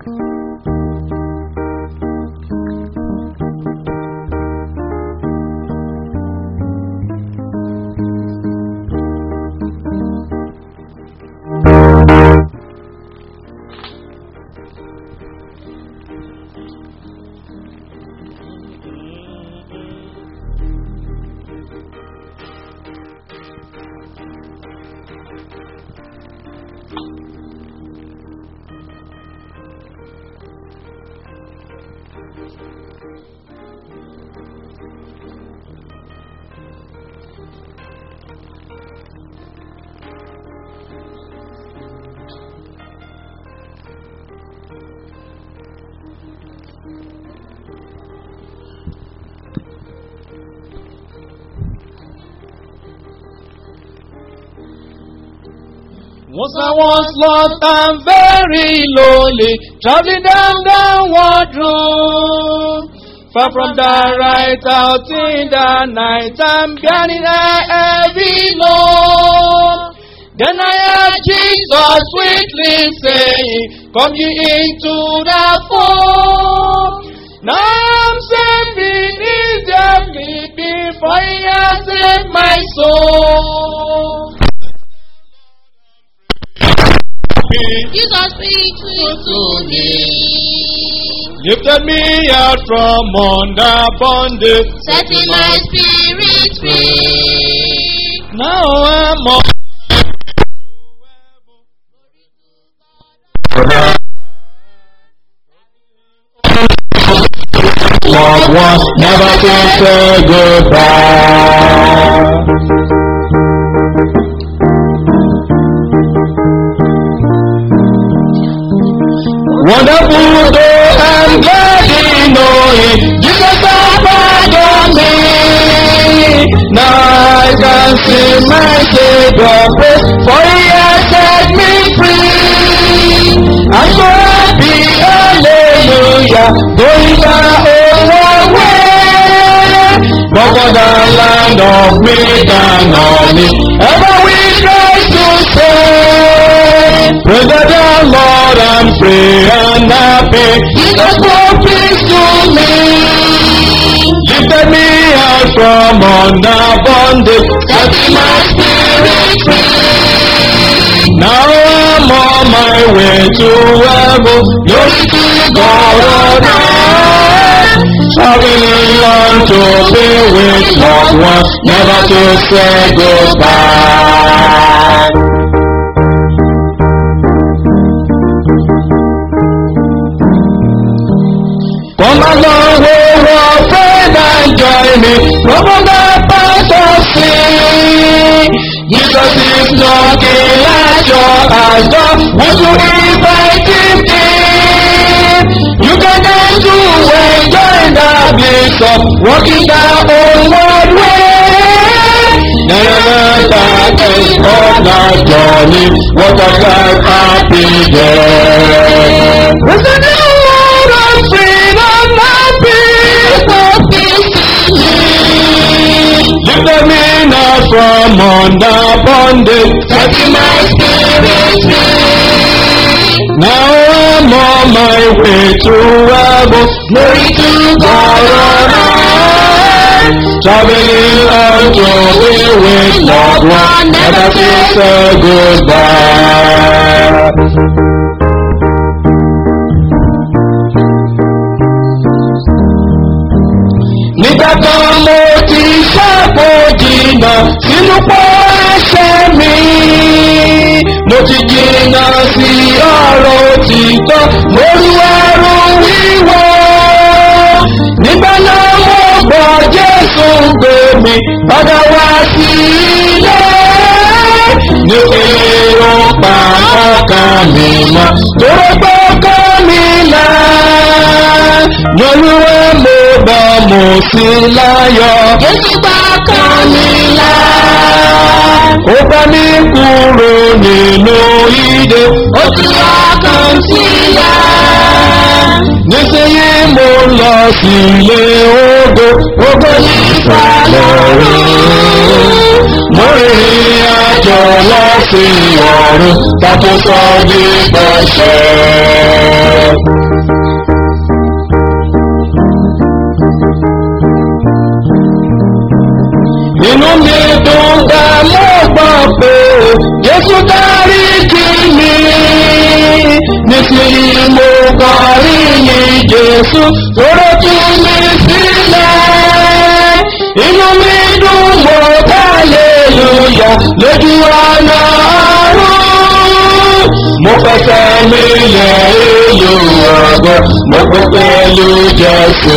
Once I was lost and very lonely, traveling down downward road. Far from the right out in the night, I'm bearing a heavy load. Then I heard Jesus sweetly saying, Come ye into the fold. Now I'm saving easily before he has saved my soul. Jesus speaks to me. Lifted me out from under bondage. Setting my spirit free. Now I'm on. Lord wants never to say goodbye. Wonderful day and glad in knowing Jesus has pardoned me. Now I can see my Savior praise, for He has set me free. I'm so happy, hallelujah, going my own way. But for the land of milk and honey, ever we try to say, Praise the Lord and pray and happy. Jesus will peace to me. Lifted me out from under bondage, setting my spirit free. Now I'm on my way to heaven. Glory to God on high. Traveling on to be with loved ones, never to say goodbye. Come along, oh, our friend, and join me. Come on, the path of sin. Jesus is knocking at your house door. Won't you invite him in? You can dance to enjoy the bliss of walking the onward way. Never that is of the journey. What a glad happy day. Praise the Lord and freedom happy. Lift me now from under bondage. Setting my spirit free. Now I'm on my way to heaven. Glory to God on high. Traveling on to be with loved one. Never to say goodbye. nígbà kan mo ti ṣàpò jìnnà sínú pọ́ ẹsẹ̀ mi. mo ti jìnnà sí ọ̀rọ̀ òtítọ́ lórí ẹrù wíwọ́. nígbà náà mo gbọ́ jésù gbé mi padà wá sí ilé. ní èrò pa ọkàn mi mọ́ torí pé ọkàn mi là. lọ́lúwẹ̀ mo bá mo sí láyọ̀. Jésù gbà kan mi là. ó bá mi kúrò nínú ìdè. Ó tú ọkàn sílẹ̀. nísìnyí mo lọ sílé ògo. ògo Ìfà lọ́rùn. mo rìnrìn àjò lọ sí ọ̀run. tàbí sọ ní pẹ̀sẹ̀. mi dùn gbà mo gbọ́ pé Jésù dárí jì mí. Nísìnyí mo kọrí yìn Jésù tóró tú mi sílẹ̀. Inú mi dùn mo hallelujah lójú ọ̀nà ọ̀run. Mo fẹsẹ̀ mi lẹ̀ èlò ọ̀gbọ́n mo kó pẹ̀lú Jésù.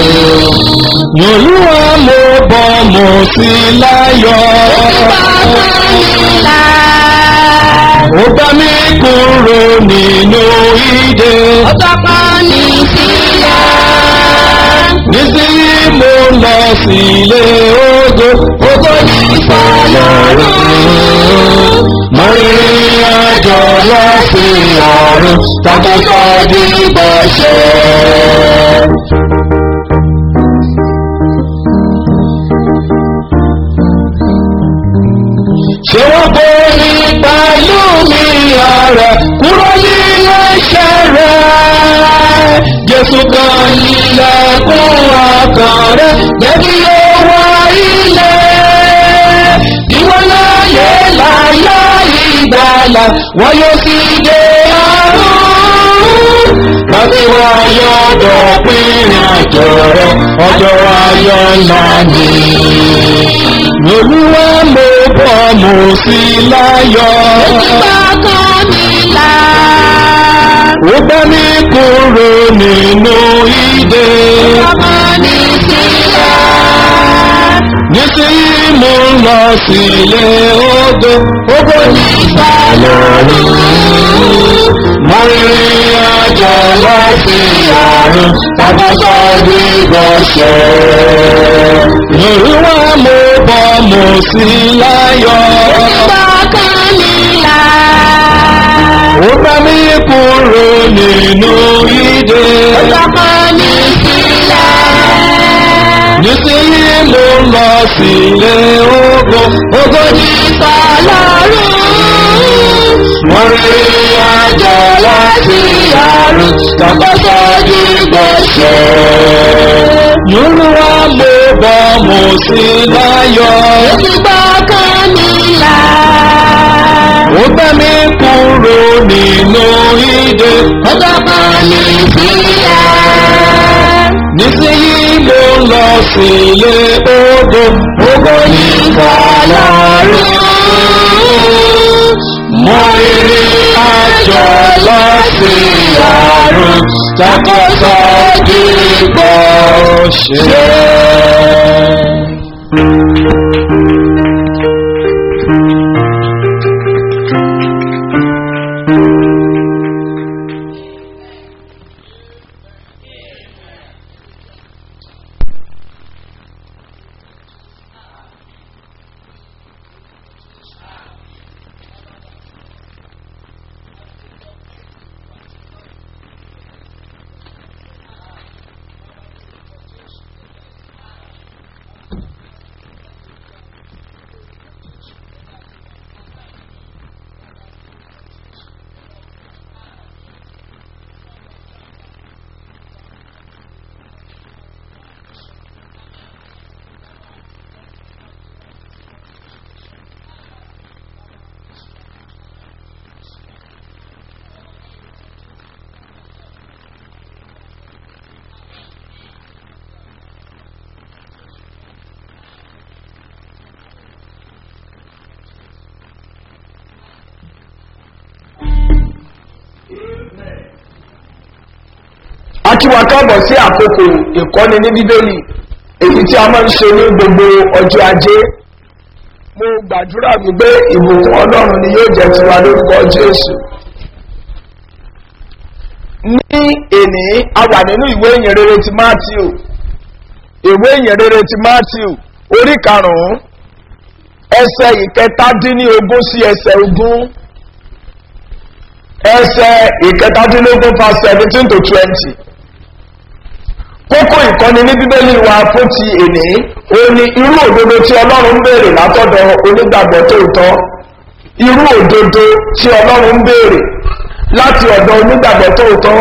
Olúwa mo bọ̀ mo sí láyọ̀. Ó bá mi kúrò nínú ìdè. Nísìnyí mo lọ sílé ògo, ògo ní ìfọ̀lọ́run. Mo rìnrìn àjò lọ sí ọ̀run, tàbí kọ́ di bọ́ṣẹ́. Ṣé wọ́n borí pẹ̀lú mi ọ̀rẹ́ kúrò nínú ẹ̀ṣẹ̀ rẹ̀? Jésù kan ilẹ̀kùn ọkàn rẹ̀ jẹ́bi owó ilé. Ìwọ láyé láyé ìgbàlà, wọ́n yóò sì dé ọ̀run. Láti wọ́n yóò dọ̀pin àjọ rẹ̀, ọjọ́ ayọ̀ ńlá ni. Olúwa mo bọ̀ mo sí láyọ̀. Ó bá mi kúrò nínú ìdè. Nísìnyí mo ń lọ sílé ògo. Ògo ní ìfàlọ́run. Mo rìnrìn àjò lọ sí ọ̀run. Tàbí sọ́ọ́dí gbọ̀ṣẹ́. Olúwa mo bọ̀ mo sí láyọ̀. Ó bá mi kúrò nínú ìdè. Nísìnyí mo ń lọ sílé ògo. Ògo ní ìfàlọ́run. Mo rí àjọ láti àrùn tàbátà dìgbòṣe. Yorùbá mo bọ̀ mo sí láyọ̀. Ó bá mi kúrò nínú ìdè. Nísìnyí mo ń lọ sílé ògo. Ògo ní ìfàlọ́run. Mo rí àjọ lọ sí àrùn tàbátà dìgbòṣe. a kí wa káàbọ̀ sí àkókò ìkọ́ni ní bíbélì èyí tí a máa ń ṣe ní gbogbo ọjọ́ ajé mo gbàdúrà wípé ìbùkún ọlọ́run ni yóò jẹ́ tiwa lórúkọ jésù ní èní a wà nínú ìwé ìyìn rere ti matthew ìwé ìyìn rere ti matthew orí karùn-ún ẹsẹ̀ ìkẹtàdínlógún sí ẹsẹ̀ ogún ẹsẹ̀ ìkẹtàdínlógún fa seventeen to twenty kókó ìkọ́ni ní bíbélì wa fún ti èní ó ní irú òdodo tí ọlọ́run ń béèrè látọ̀dọ̀ onígbàgbọ́ tóòtọ́ irú òdodo tí ọlọ́run ń béèrè láti ọ̀dọ̀ onígbàgbọ́ tóòtọ́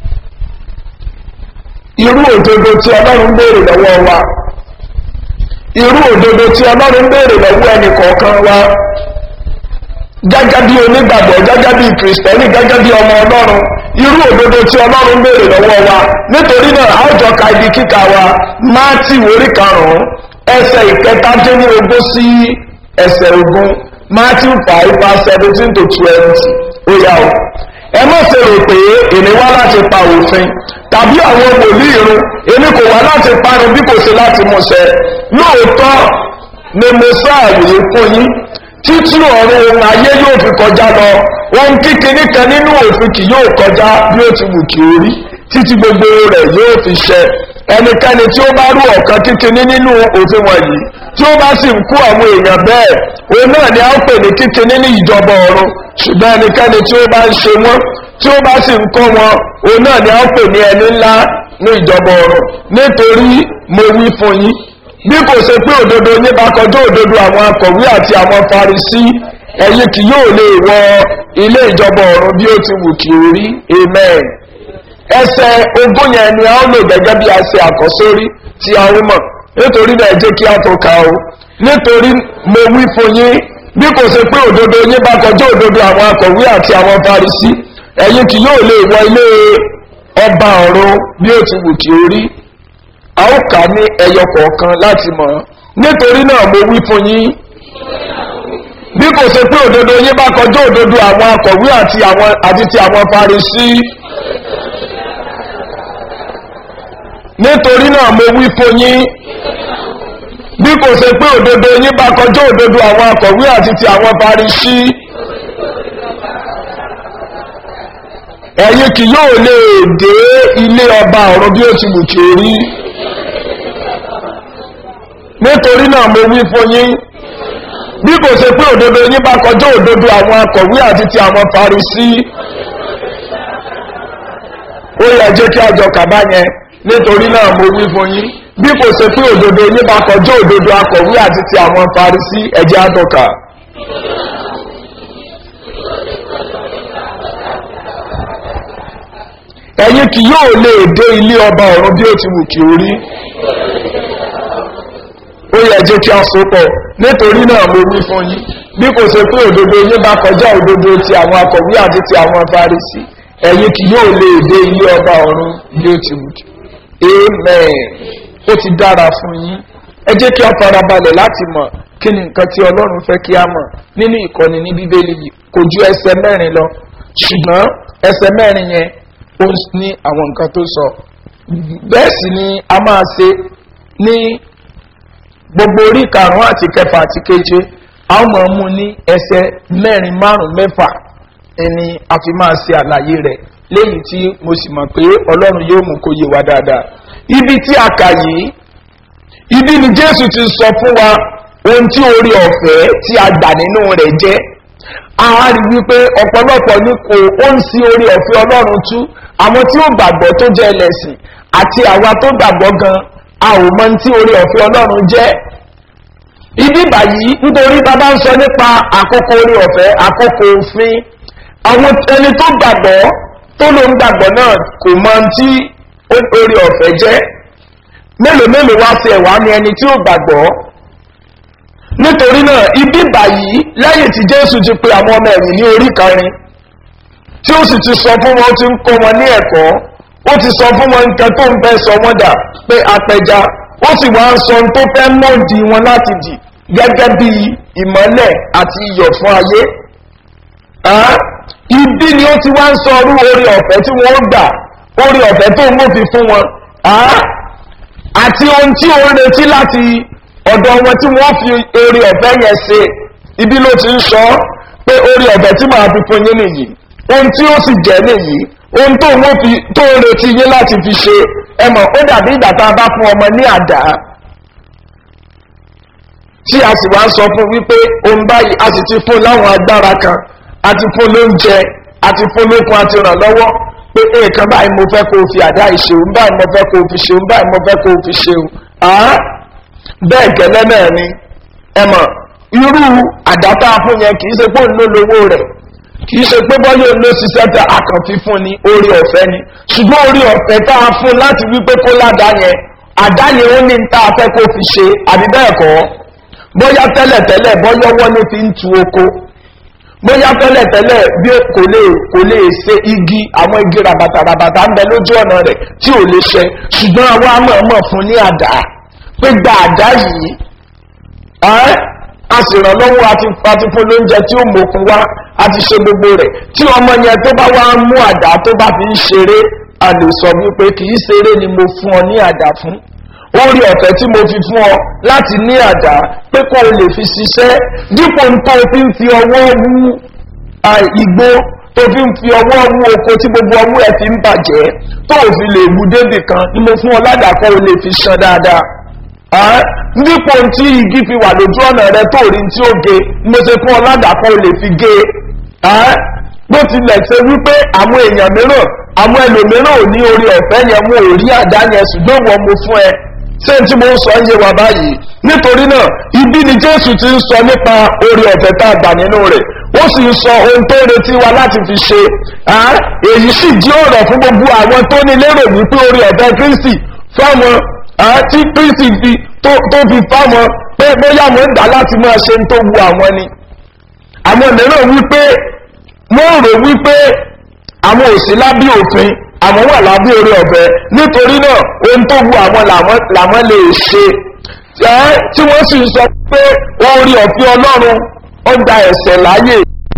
irú òdodo tí ọlọ́run ń béèrè lọ́wọ́ wa irú òdodo tí ọlọ́run béèrè lọ́wọ́ ẹnì kọ̀ọ̀kan wa gẹ́gẹ́ bí onígbàgbọ́ gẹ́gẹ́ bí kìrìsìtẹ́nì gẹ́gẹ́ bí ọmọ ọlọ́run irú òdodo tí ọlọ́run béèrè lọ́wọ́ wa nítorí náà a ó jọ ka ibi kíkà wa máàtì orí karùn-ún ẹsẹ̀ ìkẹtàdínlógún sí ẹsẹ̀ ogún máàtì five verse seventeen to twenty ó yá o ẹ má ṣe rò pé èmi wá láti pa òfin tàbí àwọn wòlíì irun èmi kò wá láti parun bí kò ṣe láti múṣẹ lóòótọ́ ni mo sáàyè fún yín títí ọ̀run ohun ayé yóò fi kọjá lọ ohun kíkiní kan nínú òfin kì yóò kọjá bí ó ti wù kí ó rí títí gbogbo rẹ̀ yóò fi ṣẹ ẹnikẹ́ni tí ó bá rú ọ̀kan kíkiní nínú òfin wọ̀nyí tí ó bá sì ń kú àwọn èèyàn bẹ́ẹ̀ òun náà ni a ń pè ní kíkiní ní ìjọba ọ̀run ṣùgbọ́n ẹnikẹ́ni tí ó bá ń ṣe wọ́n tí ó bá sì ń kọ́ wọn òun náà ni a ń pè ní ẹni ńlá ní ìjọba ọ̀run nítorí mo wí fún yín bí kò ṣe pé òdodo yín bá kọjá òdodo àwọn akọ̀wé àti àwọn farisí ẹ̀yin kì yóò lè wọ ilé ìjọba ọ̀run bí ó ti wù kí ó rí amen ẹsẹ̀ ogún yẹn ni a ó lò gẹ́gẹ́ bí a ṣe àkọ́sórí tí a ó mọ̀ nítorí náà jẹ́ kí a tó ka o nítorí mo wí fún yín bí kò ṣe pé òdodo yín bá kọjá òdodo àwọn akọ̀wé àti àwọn farisí ẹ̀yin kì yóò lè wọ ilé ọba ọ̀run bí ó ti wù kí ó rí a ó kà ní ẹyọ kọ̀ọ̀kan láti mọ̀ nítorí náà mo wí fún yín bí kò ṣe pé òdodo yín bá kọjá òdodo àwọn akọ̀wé àti àwọn àti ti àwọn farisí nítorí náà mo wí fún yín bí kò ṣe pé òdodo yín bá kọjá òdodo àwọn akọ̀wé àti ti àwọn farisí ẹ̀yin kì yóò lè dé ilé ọba ọ̀run bí ó ti wù kí ó rí nítorí náà mo wí fún yín bí kò ṣe pé òdodo yín bá kọjá òdodo àwọn akọ̀wé àti ti àwọn farisí ó yẹ jẹ́ kí a jọ kàbá yẹn nítorí náà mo wí fún yín bí kò ṣe pé òdodo yín bá kọjá òdodo akọ̀wé àti ti àwọn farisí ẹ̀jẹ̀ àtọ̀kà. ẹ̀yin kì yóò lè dé ilé ọba ọ̀run bí ó ti wù kí ó rí ó yẹ jẹ́ kí a so pọ̀ nítorí náà mo wí fún yín bí kò ṣe pé òdodo yín bá kọjá òdodo ti àwọn akọ̀wé àti ti àwọn farisi ẹ̀yin kì yóò lè dé ilé ọba ọ̀run bí ó ti wù kí amen ó ti dára fún yín ẹ jẹ́ kí a farabalẹ̀ láti mọ̀ kí ni nǹkan tí ọlọ́run fẹ́ kí a mọ̀ nínú ìkọ́ni ní bíbélì yìí kò ju ẹsẹ̀ mẹ́rin lọ ṣùgbọ́n ẹsẹ̀ mẹ́rin yẹn ó ní àwọn nǹkan tó sọ bẹ́ẹ̀ sì ni a máa ṣe ní gbogbo orí karùn-ún àti kẹfà àti keje a ó mọ̀ mú ní ẹsẹ̀ mẹ́rin márùn-ún mẹ́fà ẹni a fi máa ṣe àlàyé rẹ̀ léyìí tí mo sì mọ̀ pé ọlọ́run yóò mú kó yé wa dáadáa ibi tí a kà yìí ibi ni jésù ti sọ fún wa ohun tí orí ọ̀fẹ́ tí a gbà nínú rẹ̀ jẹ́ a rí wípé ọ̀pọ̀lọpọ̀ ní kò ó ń sí orí ọ̀fẹ́ ọlọ́run tú àwọn tí ó gbàgbọ́ tó jẹ́ ẹlẹ́sìn àti àwa tó gbàgbọ́ gan a ò mọ tí orí ọ̀fẹ́ ọlọ́run jẹ́ ibi báyìí nítorí bàbá ń sọ nípa àkókò orí ọ̀fẹ́ àkókò òfin àwọn ẹni tó gbàgbọ́ tó ló ń gbàgbọ́ náà kò mọ tí orí ọ̀fẹ́ jẹ́ mélòó mélòó wá sí ẹ̀wà ni ẹni tí ó gbàgbọ́ nítorí náà ibi báyìí lẹ́yìn tí jésù ti pe àwọn ọmọ ẹ̀yìn ní orí kẹrin tí ó sì ti sọ fún wọn tí ń kọ́ wọn ní ẹ̀kọ́ ó ti sọ fún wọn nǹkan tó ń fẹ́ sọ wọ́n dà pé apẹja ó sì wá ń sọ ohun tó fẹ́ mọ̀ọ́dì wọn láti dì gẹ́gẹ́ bí ìmọ́lẹ̀ àti iyọ̀ fún ayé ibi ni ó ti wá ń sọ orú orí ọ̀fẹ́ tí wọ́n gbà orí ọ̀fẹ́ tó ń mọ̀fi fún wọn àti ohun tí ó ń retí láti ọ̀dọ̀ wọn tí wọ́n fi orí ọ̀fẹ́ yẹn ṣe ibi ló ti ń sọ pé orí ọ̀fẹ́ tí màá fi fún yín nìyí ohun tí ó sì jẹ́ nìyí ohun tó wọ́n fi tó ń retí yín láti fi ṣe ẹ mọ̀ ó dàbí ìgbà tá a bá fún ọmọ ní àdá tí a sì wá sọ fún wípé ohun báyìí a sì ti fún láwọn agbára kan a ti fún lóúnjẹ a ti fún lókun a ti ràn lọ́wọ́ pé èèkan báyìí mo fẹ́ kó o fi àdá ìṣe òun báyìí mo fẹ́ kó o fi ṣe òun báyìí mo fẹ́ kó o fi ṣe òun bẹ́ẹ̀ gẹ́lẹ́ náà ni ẹ mọ̀ irú àdáta fún yẹn kì í ṣe pé òun ló lówó rẹ̀ kì í ṣe pé bọ́yọ̀ ló ṣiṣẹ́ tẹ àkànfi fún ni orí ọ̀fẹ́ ni ṣùgbọ́n orí ọ̀fẹ́ tá a fún láti wípé kó ládàá yẹn àdá ni ó ní ta fẹ́ kó fi ṣe àbí bẹ́ẹ̀ kọ́ bóyá tẹ́lẹ̀tẹ́lẹ̀ bọ́yọ́wọ́ ló fi ń tu oko bóyá tẹ́lẹ̀tẹ́lẹ̀ bí kò lè kò lè ṣe igi àwọn igi rabatarabata ń bẹ lójú ọ̀nà rẹ̀ tí ò lè ṣe ṣùgbọ́n àwa mọ̀ọ́mọ̀ fún ní àdá pé gba àdá yìí ẹ́ a sì ràn lọ́wọ́ àti àti fún lóúnjẹ tí ó mọ̀kún wá àti ṣe gbogbo rẹ̀ tí ọmọ yẹn tó bá wá mú àdá tó bá fi ń ṣeré a lè sọ wípé kì í ṣeré ni mo fún ọ ní àdá fún orí ọ̀fẹ́ tí mo fi fún ọ láti ní àdá pé kó o lè fi ṣiṣẹ́ dípò tó o fi ń fi ọwọ́ wú igbó tó fi ń fi ọwọ́ wú oko tí gbogbo ọwọ́ ẹ̀ fi ń bàjẹ́ tó o fi lè wú débì kan ni mo fún ọ ládàá kó o lè fi ṣan dáadáa dípò tí igi fi wà lójú ọ̀nà rẹ tó rí tí ó ge mo ṣe fún ọ ládàá kó o lè fi ge bó tilẹ̀ ṣe wípé àwọn èèyàn mìíràn àwọn ẹlòmíràn ò ní orí ọ̀fẹ́ yẹn mú òrí àdá yẹn ṣùgbọ́n wọn mo fún ẹ ṣé tí mo ń sọ ń yé wa báyìí nítorí náà ibi ni jésù ti ń sọ nípa orí ọ̀fẹ́ tá a gbà nínú rẹ̀ ó sì ń sọ ohun tó retí wa láti fi ṣe èyí sì jí ọ̀rọ̀ fún gbogbo àwọn tó ní lérò wípé orí ọ̀fẹ́ kristi fáwọn tí kristi fi tó fi fáwọn pé bóyá wọn ń dá láti máa ṣe ń tó wu àwọn ni àwọn mìíràn wípé wọ́n rò wípé àwọn òsì lábí òfin àwọn wà lábí orí ọ̀fẹ́ nítorí náà ohun tó wu àwọn làwọn lè ṣe tí wọ́n sì sọ pé orí ọ̀fẹ́ ọlọ́run ó gba ẹ̀sẹ̀ láyè.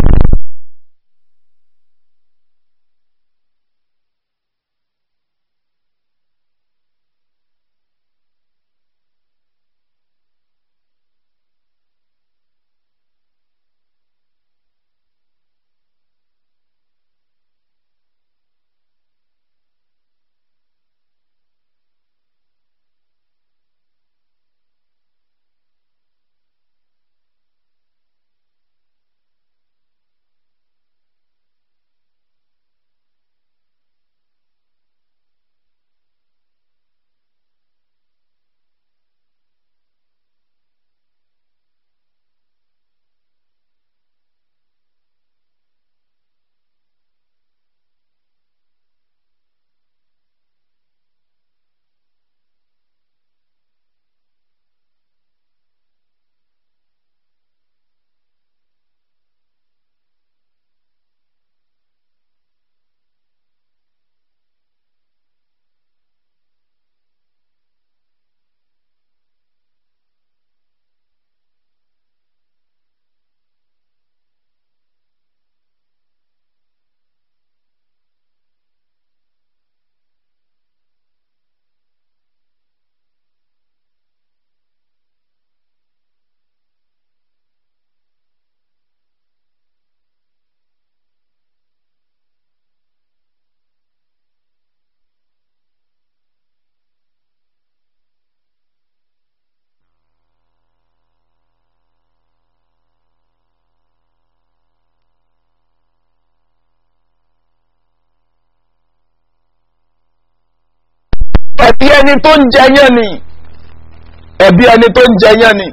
ẹ̀bí ẹni tó ń jẹ yẹn ni ẹ̀bí ẹni tó ń jẹ yẹn ni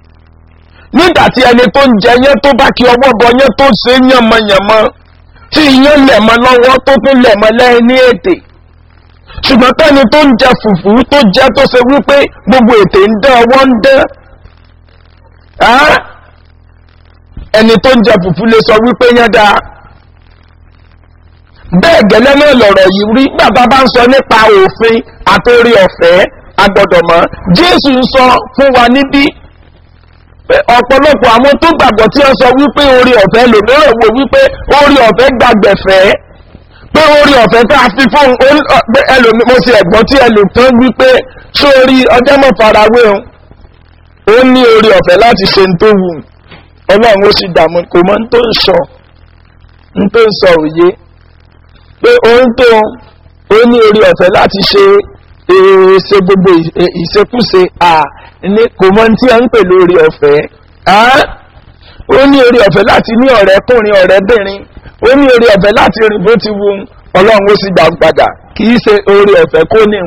nígbà tí ẹni tó ń jẹ yẹn tó bá kí ọwọ́ bọ yẹn tó ṣe yànmọ̀yànmọ́ tí iyán lẹ̀mọ́ lọ́wọ́ tó tún lẹ̀mọ́ lẹ́yìn ní ètè ṣùgbọ́n tẹ́ni tó ń jẹ fùfú tó jẹ́ tó ṣe wípé gbogbo ètè ń dán ọwọ́ ń dán ẹni tó ń jẹ fùfú lè sọ wípé yẹn dáa bẹ́ẹ̀ gẹ́lẹ́ náà lọ̀rọ̀ yìí rí bàbá bá ń sọ nípa òfin àtòrí ọ̀fẹ́ agbọ́dọ̀mọ́ jésù ń sọ fún wa níbí ọ̀pọ̀lọpọ̀ àwọn tó gbàgbọ́ tí wọ́n sọ wípé orí ọ̀fẹ́ lòmíràn wò wípé orí ọ̀fẹ́ gbàgbẹ̀fẹ́ pé orí ọ̀fẹ́ tá a fi fún ẹlòmí mo ti ẹ̀gbọ́n tí ẹlòmíràn wípé sórí ọjọ́ mọ̀ farawé o ó ní orí ọ̀fẹ́ láti ṣe ń tó wù ọlọ́run ó sì dààmú kò mọ́ ń tó ń sọ ń tó ń sọ òye pé òun tó ó ní orí ọ̀fẹ́ láti ṣe ṣe gbogbo ìṣekúṣe à ní kò mọ tí a ń pè lórí ọ̀fẹ́ ó ní orí ọ̀fẹ́ láti ní ọ̀rẹ́kùnrin ọ̀rẹ́bìnrin ó ní orí ọ̀fẹ́ láti rìn bó ti wu ọlọ́run ó sì gbà padà kì í ṣe orí ọ̀fẹ́ kó ní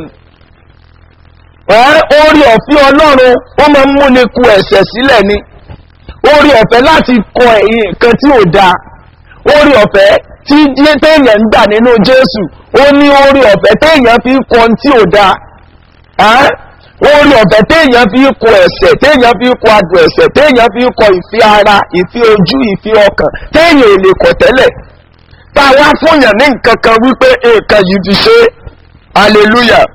orí ọ̀fẹ́ ọlọ́run ó máa ń múni ku ẹ̀sẹ̀ sílẹ̀ ni orí ọ̀fẹ́ láti kọ ẹ̀yìn nǹkan tí ò dáa orí ọ̀fẹ́ tí téèyàn ń gbà nínú jésù ó ní orí ọ̀fẹ́ téèyàn fi ń kọ tí ò dáa orí ọ̀fẹ́ téèyàn fi kọ ẹ̀sẹ̀ téèyàn fi kọ adùn ẹ̀sẹ̀ téèyàn fi kọ ìfi ara ìfi ojú ìfi ọkàn téèyàn ò lè kọ̀ tẹ́lẹ̀ tá a wá fúnyàn ní nǹkan kan wípé nǹkan yìí ti ṣe hallelujah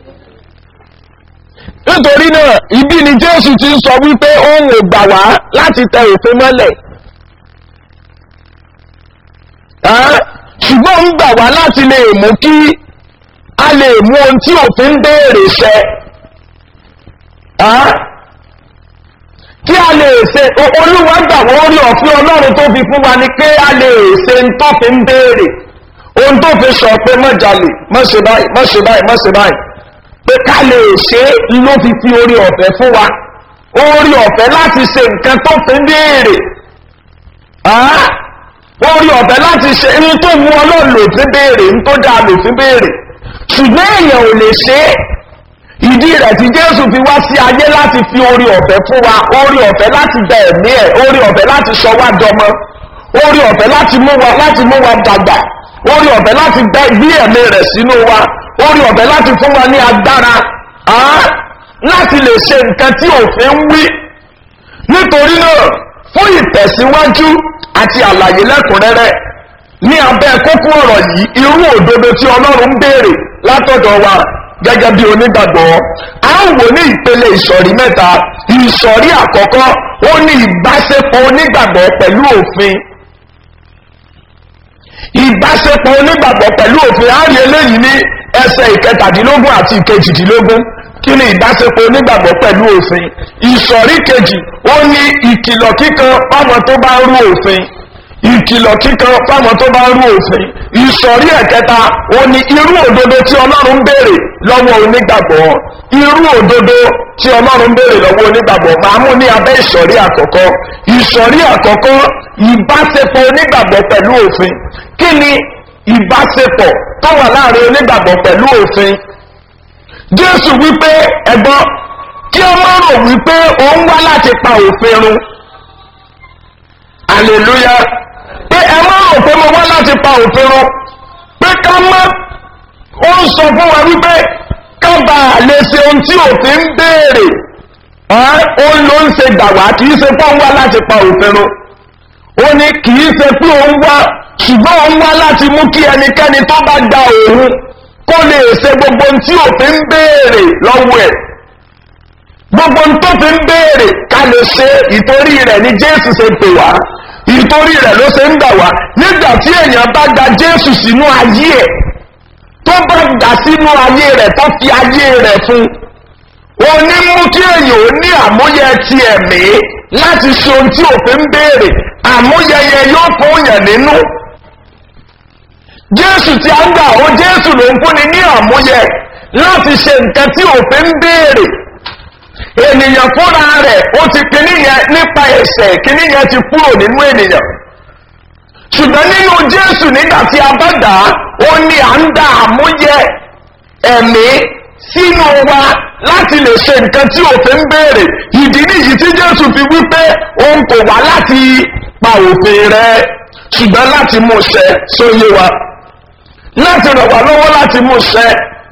nítorí náà ibi ni jésù ti ń sọ wípé òun ò gbà wá láti tẹ òfin mọ́lẹ̀ ṣùgbọ́n ń gbà wá láti lè mú kí a lè mú ohun tí òfin béèrè ṣẹ kí a lè ṣe olúwa gbà wọ́n rí ọ̀fin ọlọ́run tó fi fún wa ni pé a lè ṣe ń tó fi ń béèrè ohun tó fi sọ pé má jalè má ṣe báyìí má ṣe báyìí má ṣe báyìí pé ká lè ṣe ló fi fi orí ọ̀fẹ́ fún wa orí ọ̀fẹ́ láti ṣe nǹkan tó fi ń béèrè orí ọ̀fẹ́ láti ṣe ní tó mú ọlọ́run lò fi béèrè ní tó dáa lò fi béèrè ṣùgbọ́n èèyàn ò lè ṣe é ìdí rẹ̀ tí jésù fi wá sí ayé láti fi orí ọ̀fẹ́ fún wa orí ọ̀fẹ́ láti bẹ ẹ̀mí ẹ̀ orí ọ̀fẹ́ láti sọ wá dọmọ orí ọ̀fẹ́ láti mú wa láti mú wa dàgbà orí ọ̀fẹ́ láti gbé ẹ̀mí rẹ̀ sínú wa orí ọ̀fẹ́ láti fún wa ní agbára láti lè ṣe nǹkan tí òfin ń wí nítorí náà fún ìtẹ̀síwájú àti àlàyé lẹ́kùnrẹ́rẹ́ ní abẹ́ kókó ọ̀rọ̀ yìí irú òdodo tí ọlọ́run ń béèrè látọ̀dọ̀ wa gẹ́gẹ́ bí onígbàgbọ́ a ń wò ní ìpele ìsọ̀rí mẹ́ta ìsọ̀rí àkọ́kọ́ ó ní ìbáṣepọ̀ onígbàgbọ́ pẹ̀lú òfin ìbáṣepọ̀ onígbàgbọ́ pẹ̀lú òfin a rí eléyìí ní ẹsẹ̀ ìkẹtàdínlógún àti ìkejìdínlógún kí ni ìbáṣepọ̀ onígbàgbọ́ pẹ̀lú òfin ìsọ̀rí kejì ó ní ìkìlọ̀ kíkan fáwọn tó bá rú òfin ìkìlọ̀ kíkan fáwọn tó bá rú òfin ìsọ̀rí ẹ̀kẹta ó ní irú òdodo tí ọlọ́run ń béèrè lọ́wọ́ onígbàgbọ́ irú òdodo tí ọlọ́run ń béèrè lọ́wọ́ onígbàgbọ́ máa mú ní abẹ́ ìsọ̀rí àkọ́kọ́ ìsọ̀rí àkọ́kọ́ ìbáṣepọ̀ onígbàgbọ́ pẹ̀lú òfin kí ni ìbáṣepọ̀ tó wà láàrin onígbàgbọ́ pẹ̀lú òfin jésù wípé ẹ̀gbọ́n kí ọmọ rò wípé òun wá láti pa òfin run hallelujah pé ẹ má rò pé mo wá láti pa òfin run pé ká má ó ń sọ fún wa wípé ká bá a lè ṣe ohun tí òfin ń béèrè ó ló ń ṣe gbà wá kì í ṣe pé òun wá láti pa òfin run ó ní kì í ṣe pé òun wá ṣùgbọ́n òun wá láti mú kí ẹnikẹ́ni tó bá gba òun kó lè ṣe gbogbo ohun tí òfin ń béèrè lọ́wọ́ ẹ̀ gbogbo ohun tó fi ń béèrè ká lè ṣe ìtorí rẹ̀ ni jésù ṣe pè wá ìtorí rẹ̀ ló ṣe ń gbà wá nígbà tí èèyàn bá gba jésù sínú ayé ẹ̀ tó bá gbà sínú ayé rẹ̀ tó fi ayé rẹ̀ fún ó ní mú kí èèyàn ó ní àmúyẹ ti ẹ̀mí láti ṣe ohun tí òfin ń béèrè àmúyẹyẹ yóò fún yẹn nínú jésù tí a ń gbà ó jésù ló ń fúnni ní àmúyẹ láti ṣe nǹkan tí òfin ń béèrè ènìyàn fúnra rẹ̀ ó ti kíní yẹn nípa ẹ̀sẹ̀ kíní yẹn ti kúrò nínú ènìyàn ṣùgbọ́n nínú jésù nígbà tí a bá dà á ó ní à ń dá àmúyẹ ẹ̀mí sínú wa láti lè ṣe nǹkan tí òfin ń béèrè ìdí nìyí tí jésù fi wípé òun kò wá láti pa òfin rẹ ṣùgbọ́n láti mú ṣẹ sóyè wa láti ràn wá lọ́wọ́ láti mú ṣẹ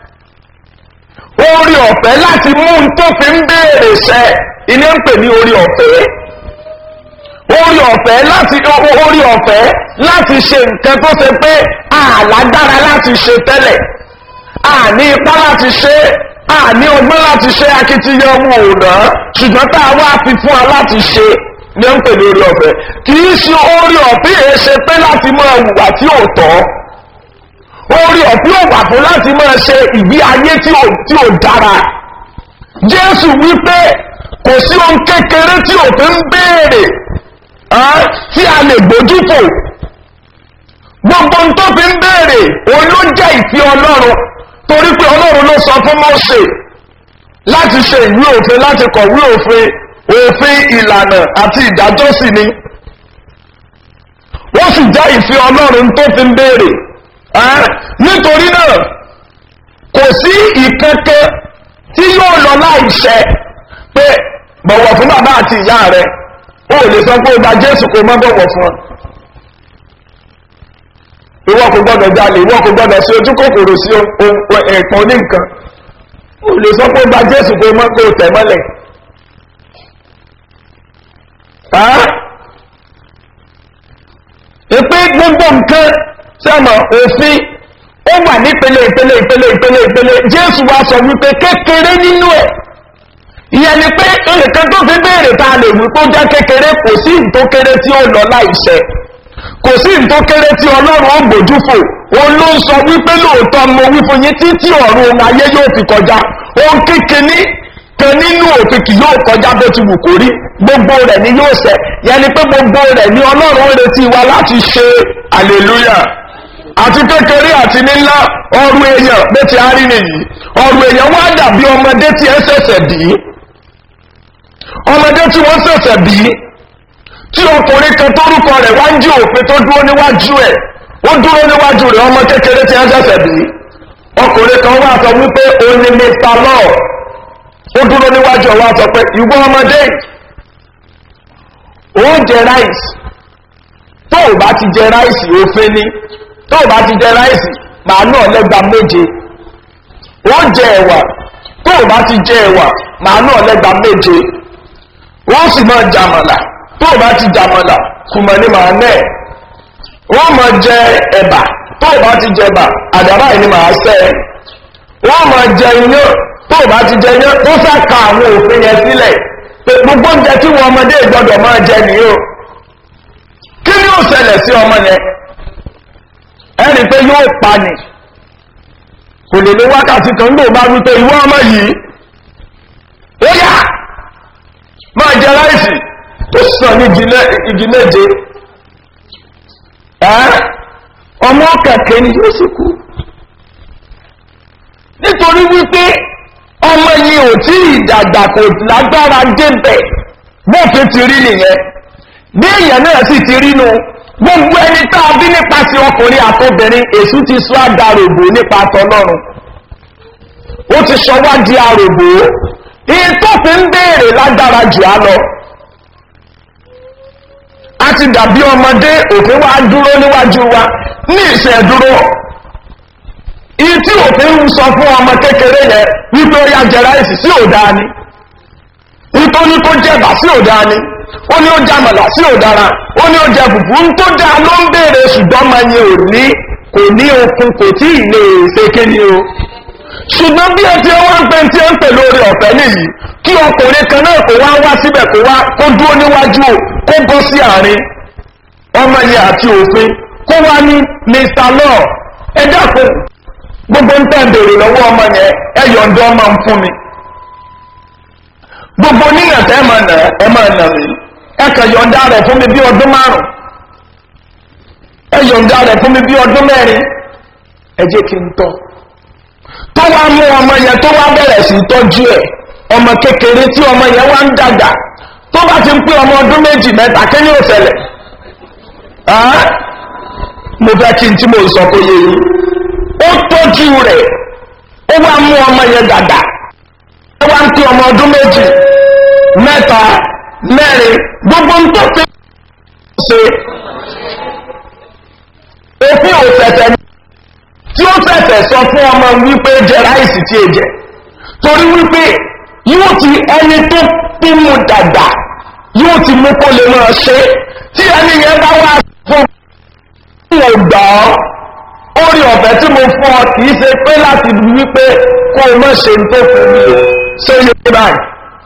orí ọ̀fẹ́ láti mú un tó fi ń béèrè ṣẹ ilé ń pè ní orí ọ̀fẹ́ orí ọ̀fẹ́ láti orí ọ̀fẹ́ láti ṣe nǹkan tó ṣe pé àlágbára láti ṣe tẹ́lẹ̀ àní ipá láti ṣe àní ọgbọ́n láti ṣe akitiyan ọmọ òòdà ṣùgbọ́n tá a wá fi fún wa láti ṣe ní ń pè ní orí ọ̀fẹ́ kì í ṣe orí ọ̀fẹ́ yẹn ṣe pé láti máa hùwà tí ò tọ́ orí ọ̀fẹ́ ò wà fún láti máa ṣe ìgbé ayé tí ò dára jésù wípé kò sí ohun kékeré tí òfin ń béèrè tí a lè gbójúfò gbogbo ohun tó fi ń béèrè òun ló jẹ́ ìfẹ́ ọlọ́run torí pé ọlọ́run ló sọ fún mọ́ṣẹ́ láti ṣe ìwé òfin láti kọ̀wé òfin òfin ìlànà àti ìdájọ́ sì ni wọ́n sì jẹ́ ìfẹ́ ọlọ́run tó fi ń béèrè nítorí náà kò sí ìkẹ́kẹ́ tí yóò lọ láìṣẹ́ pé bọ̀wọ̀ fún bàbá àti ìyá rẹ̀ ó lè sọ pé ó gba jésù kó má bọ̀wọ̀ fún ọ ìwọ kò gbọdọ̀ jalè ìwọ kò gbọdọ̀ sí ojú kòkòrò sí ẹ̀pọ̀ ní nǹkan o lè sọ pé ó gba jésù kó mọ́ kó tẹ̀ mọ́lẹ̀ ìpé gbogbo nǹkan sẹ́mọ̀ òfin ó wà nípele ìpele ìpele ìpele ìpele jésù wa sọ wípé kékeré nínú ẹ̀ ìyẹn ni pé nǹkan tó fi béèrè ta lè wípé ó jẹ́ kékeré kò sí ìtó kéré tí ó lọ láìṣẹ́ kò sí ìtó kéré tí ọlọ́run ó gbójú fò òun ló ń sọ wípé lóòótọ́ mo wí fún yín títí ọ̀run ayé yóò fi kọjá ohun kékeré kan nínú òfin kì yóò kọjá bó ti wù kó rí gbogbo rẹ̀ ni yóò ṣẹ yẹn ni pé gbogbo rẹ̀ ni ọlọ́run ń retí wa láti ṣe hallelujah àti kékeré àti nílá ọrù èèyàn bó ti á rí nìyí ọrù èèyàn wá dàbí ọmọdé tí ẹ ṣẹ̀ṣẹ̀ bí ọmọdé tí wọ́n ṣẹ̀ṣẹ̀ bí tí ọkùnrin kan tórúkọ rẹ̀ wá ń jí òfin tó dúró níwájú ẹ̀ ó dúró níwájú rẹ̀ ọmọ kékeré tí ẹ ṣẹ̀ṣẹ̀ bí ọkùnrin kan wá sọ wípé òun ni mr law ó dúró níwájú ọwọ́ sọ pé ìwọ ọmọdé ó jẹ ráìsì tó o bá ti jẹ ráìsì òfin ni tó o bá ti jẹ ráìsì màánù ọ̀lẹ́gba méje ó jẹ ẹ̀wà tó o bá ti jẹ ẹ̀wà màánù ọ̀lẹ́gba méje ó sì máa jàmàlà tó o bá ti jàmàlà kùmọ̀ ní màá nẹ̀ ó máa jẹ ẹ̀bà tó o bá ti jẹ ẹ̀bà àdàbà yìí ni màá sẹ́ ẹ̀ wọ́n máa jẹ iyán tó o bá ti jẹ iyán ó fẹ́ ka àwọn òfin yẹn sílẹ̀ pé gbogbo oúnjẹ tí wọn ọmọdé gbọdọ̀ máa jẹ nìyó kí ni ó ṣẹlẹ̀ sí ọmọ yẹn ẹni pé yóò pa ni kò lè ní wákàtí kan ní òbá wípé ìwọ ọmọ yìí ó yá máa jẹ láìsì tó sàn ní igi méje ọmọ kẹ̀kẹ́ ni yóò sì kú nítorí wípé ọmọ yìí ò tí ìdàgbà kò lágbára débẹ̀ bófin ti rí nìyẹn bí èèyàn náà sì ti rí nu gbogbo ẹni tá a bí nípasẹ̀ ọkùnrin àtobìnrin èṣù ti sọ àdàrògbò nípa tọlọ́run ó ti sọ wá di àrògbò iye tó fi ń béèrè lágbára jù á lọ a ti dàbí ọmọdé òfin wa dúró níwájú wa ní ìṣẹ̀dúró iye tí òfin ń sọ fún ọmọ kékeré yẹn wípé ó yá jẹ ráìsì sí òdáa ni wípé ó ní kó jẹba sí òdáa ni ó ní ó jàmàlà sí òdára ó ní ó jẹ fùfú ń tó dáa ló ń béèrè ṣùgbọ́n máa yẹ ò ní kò ní okun kò tí ì lè ṣe kéde o ṣùgbọ́n bí ẹ ti wá ń pè tí ẹ ń pè lórí ọ̀fẹ́ nìyí kí ọkùnrin kan náà kò wá wá síbẹ̀ kó wá kó dúró níwájú kó bọ́ sí àárín ọmọ yẹn àti òfin kó wá ní mr law ẹ dákun gbogbo ń tẹ́ bèrè lọ́wọ́ ọmọ yẹn ẹ yọ̀ǹdọ́ ọmọ ń fún mi gbogbo níyàn tẹ́ máa nà ẹ máa nà mí ẹ kàn yọ̀ǹda rẹ̀ fún mi bí ọdún márùn ẹ yọ̀ǹda rẹ̀ fún mi bí ọdún mẹ́rin ẹ jẹ́ kí n tọ́ tó wá mú ọmọ yẹn tó wá bẹ̀rẹ̀ sí tọ́jú ẹ̀ ọmọ kékeré tí ọmọ yẹn wá ń dàgbà tó bá ti ń pé ọmọ ọdún méjì mẹ́ta kí ni ó ṣẹlẹ̀ mo fẹ́ kí n tí mo sọ kó yé yín ó tọ́jú rẹ̀ ó wá mú ọmọ yẹn dàgbà ó wá ń pé ọmọ ọdún méjì mẹ́ta mẹ́rin gbogbo ń tó fi ṣe òfin òfẹ̀fẹ̀ tí ó fẹ̀fẹ̀ sọ fún ọmọ wípé jẹ ráìsì tí è jẹ torí wípé yóò ti ẹni tó pín mu dàgbà yóò ti mú kó lè máa ṣe tí ẹni yẹn bá wá fún mo gbà ọ́ orí ọ̀fẹ́ tí mo fún ọ kìí ṣe pé láti wípé kó o mọ̀ ṣe tó fún mi o ṣé yé báyìí.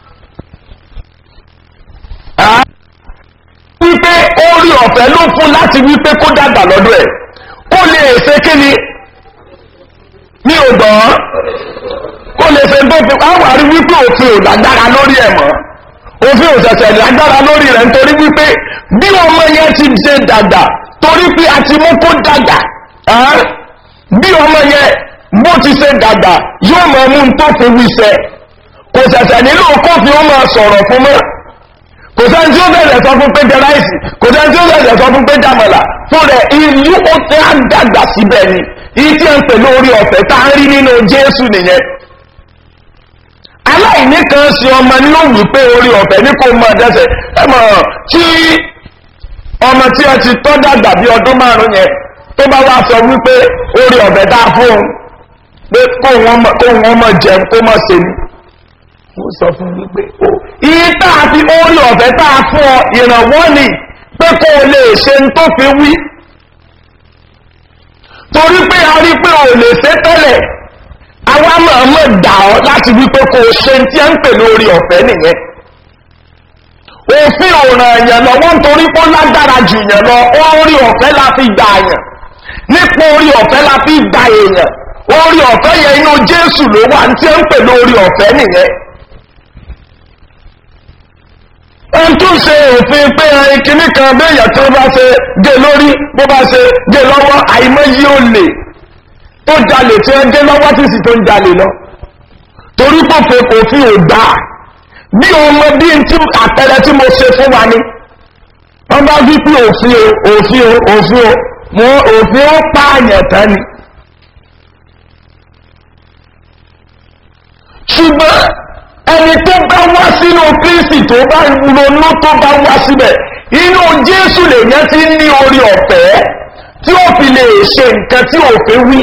wípé orí ọ̀fẹ́ ló fún láti wípé kó dàgbà lọ́dọ̀ ẹ̀ kó lè ṣe kí ni ní ògbọ́n kó lè ṣe tó fi àwọn àrí wípé òfin ò lágbára lórí ẹ̀ mọ́ òfin ò ṣẹ̀ṣẹ̀ lágbára lórí rẹ̀ nítorí wípé bí ọmọ yẹn ti ṣe dàgbà torí pé a ti mú kó dàgbà bí ọmọ yẹn bó ti ṣe dàgbà yóò mọ mú tó fi wíṣẹ kò ṣẹ̀ṣẹ̀ nílò kófin ó máa sọ̀rọ̀ fún mọ́ kò sẹ́ni tí ó bẹ̀rẹ̀ sọ fún pé jẹ ráìsì kò sẹ́ni tí ó bẹ̀rẹ̀ sọ fún pé jàmọ̀là fún rẹ̀ ìlú ó tẹ́ á dàgbà síbẹ̀ ni ìyí tí a ń pè lórí ọ̀fẹ́ tá a rí nínú jésù nìyẹn aláìní kan ṣe ọmọ ní ó wù pé orí ọ̀fẹ́ ní kò mọ̀ dẹ́sẹ̀ ẹ mọ̀ tí ọmọ tí a ti tọ́ dàgbà bí ọdún márùn yẹn tó bá wá sọ wípé orí ọ̀fẹ́ dá fún un pé kó wọn mọ kó wọn mọ jẹun kó mọ ṣe ni wọ́n sọ fún mi pé o iye tá a fi orí ọ̀fẹ́ tá a fún ọ ìrànwọ́ ni pé kó o lè ṣe ń tó fi wí torí pé a rí pé o lè ṣe tẹ́lẹ̀ àwa máa mọ̀ dà ọ́ láti wí pé kó o ṣe ń tí a ń pè lórí ọ̀fẹ́ nìyẹn òfin òràn èèyàn lọ́wọ́ nítorí pé ó lágbára jù yẹn lọ orí ọ̀fẹ́ la fi gbà yàn nípa orí ọ̀fẹ́ la fi gbà èèyàn orí ọ̀fẹ́ yẹn inú jésù ló wà ní tí a ń pè lórí ọ̀fẹ́ nìyẹn ohun tó ṣe òfin pé ẹyin kìíní kan béèyàn tó bá ṣe gé lórí bó bá ṣe gé lọ́wọ́ àìmọye olè tó jalè tí wọ́n gé lọ́wọ́ tí sì tó ń jalè lọ torí kò fẹ́ kò fi ò gbà bí ọmọ bí n tí àpẹẹrẹ tí mo ṣe fún wa ni wọ́n bá wí pé òfin o òfin o òfin o mo òfin ó pààyàn tán ni ṣùgbọ́n ẹni tó bá wá sínú kristi tó bá ronú tó bá wá síbẹ̀ inú jésù lèyàn ti ní orí ọ̀fẹ́ tí ó fi lè ṣe nǹkan tí òfin wí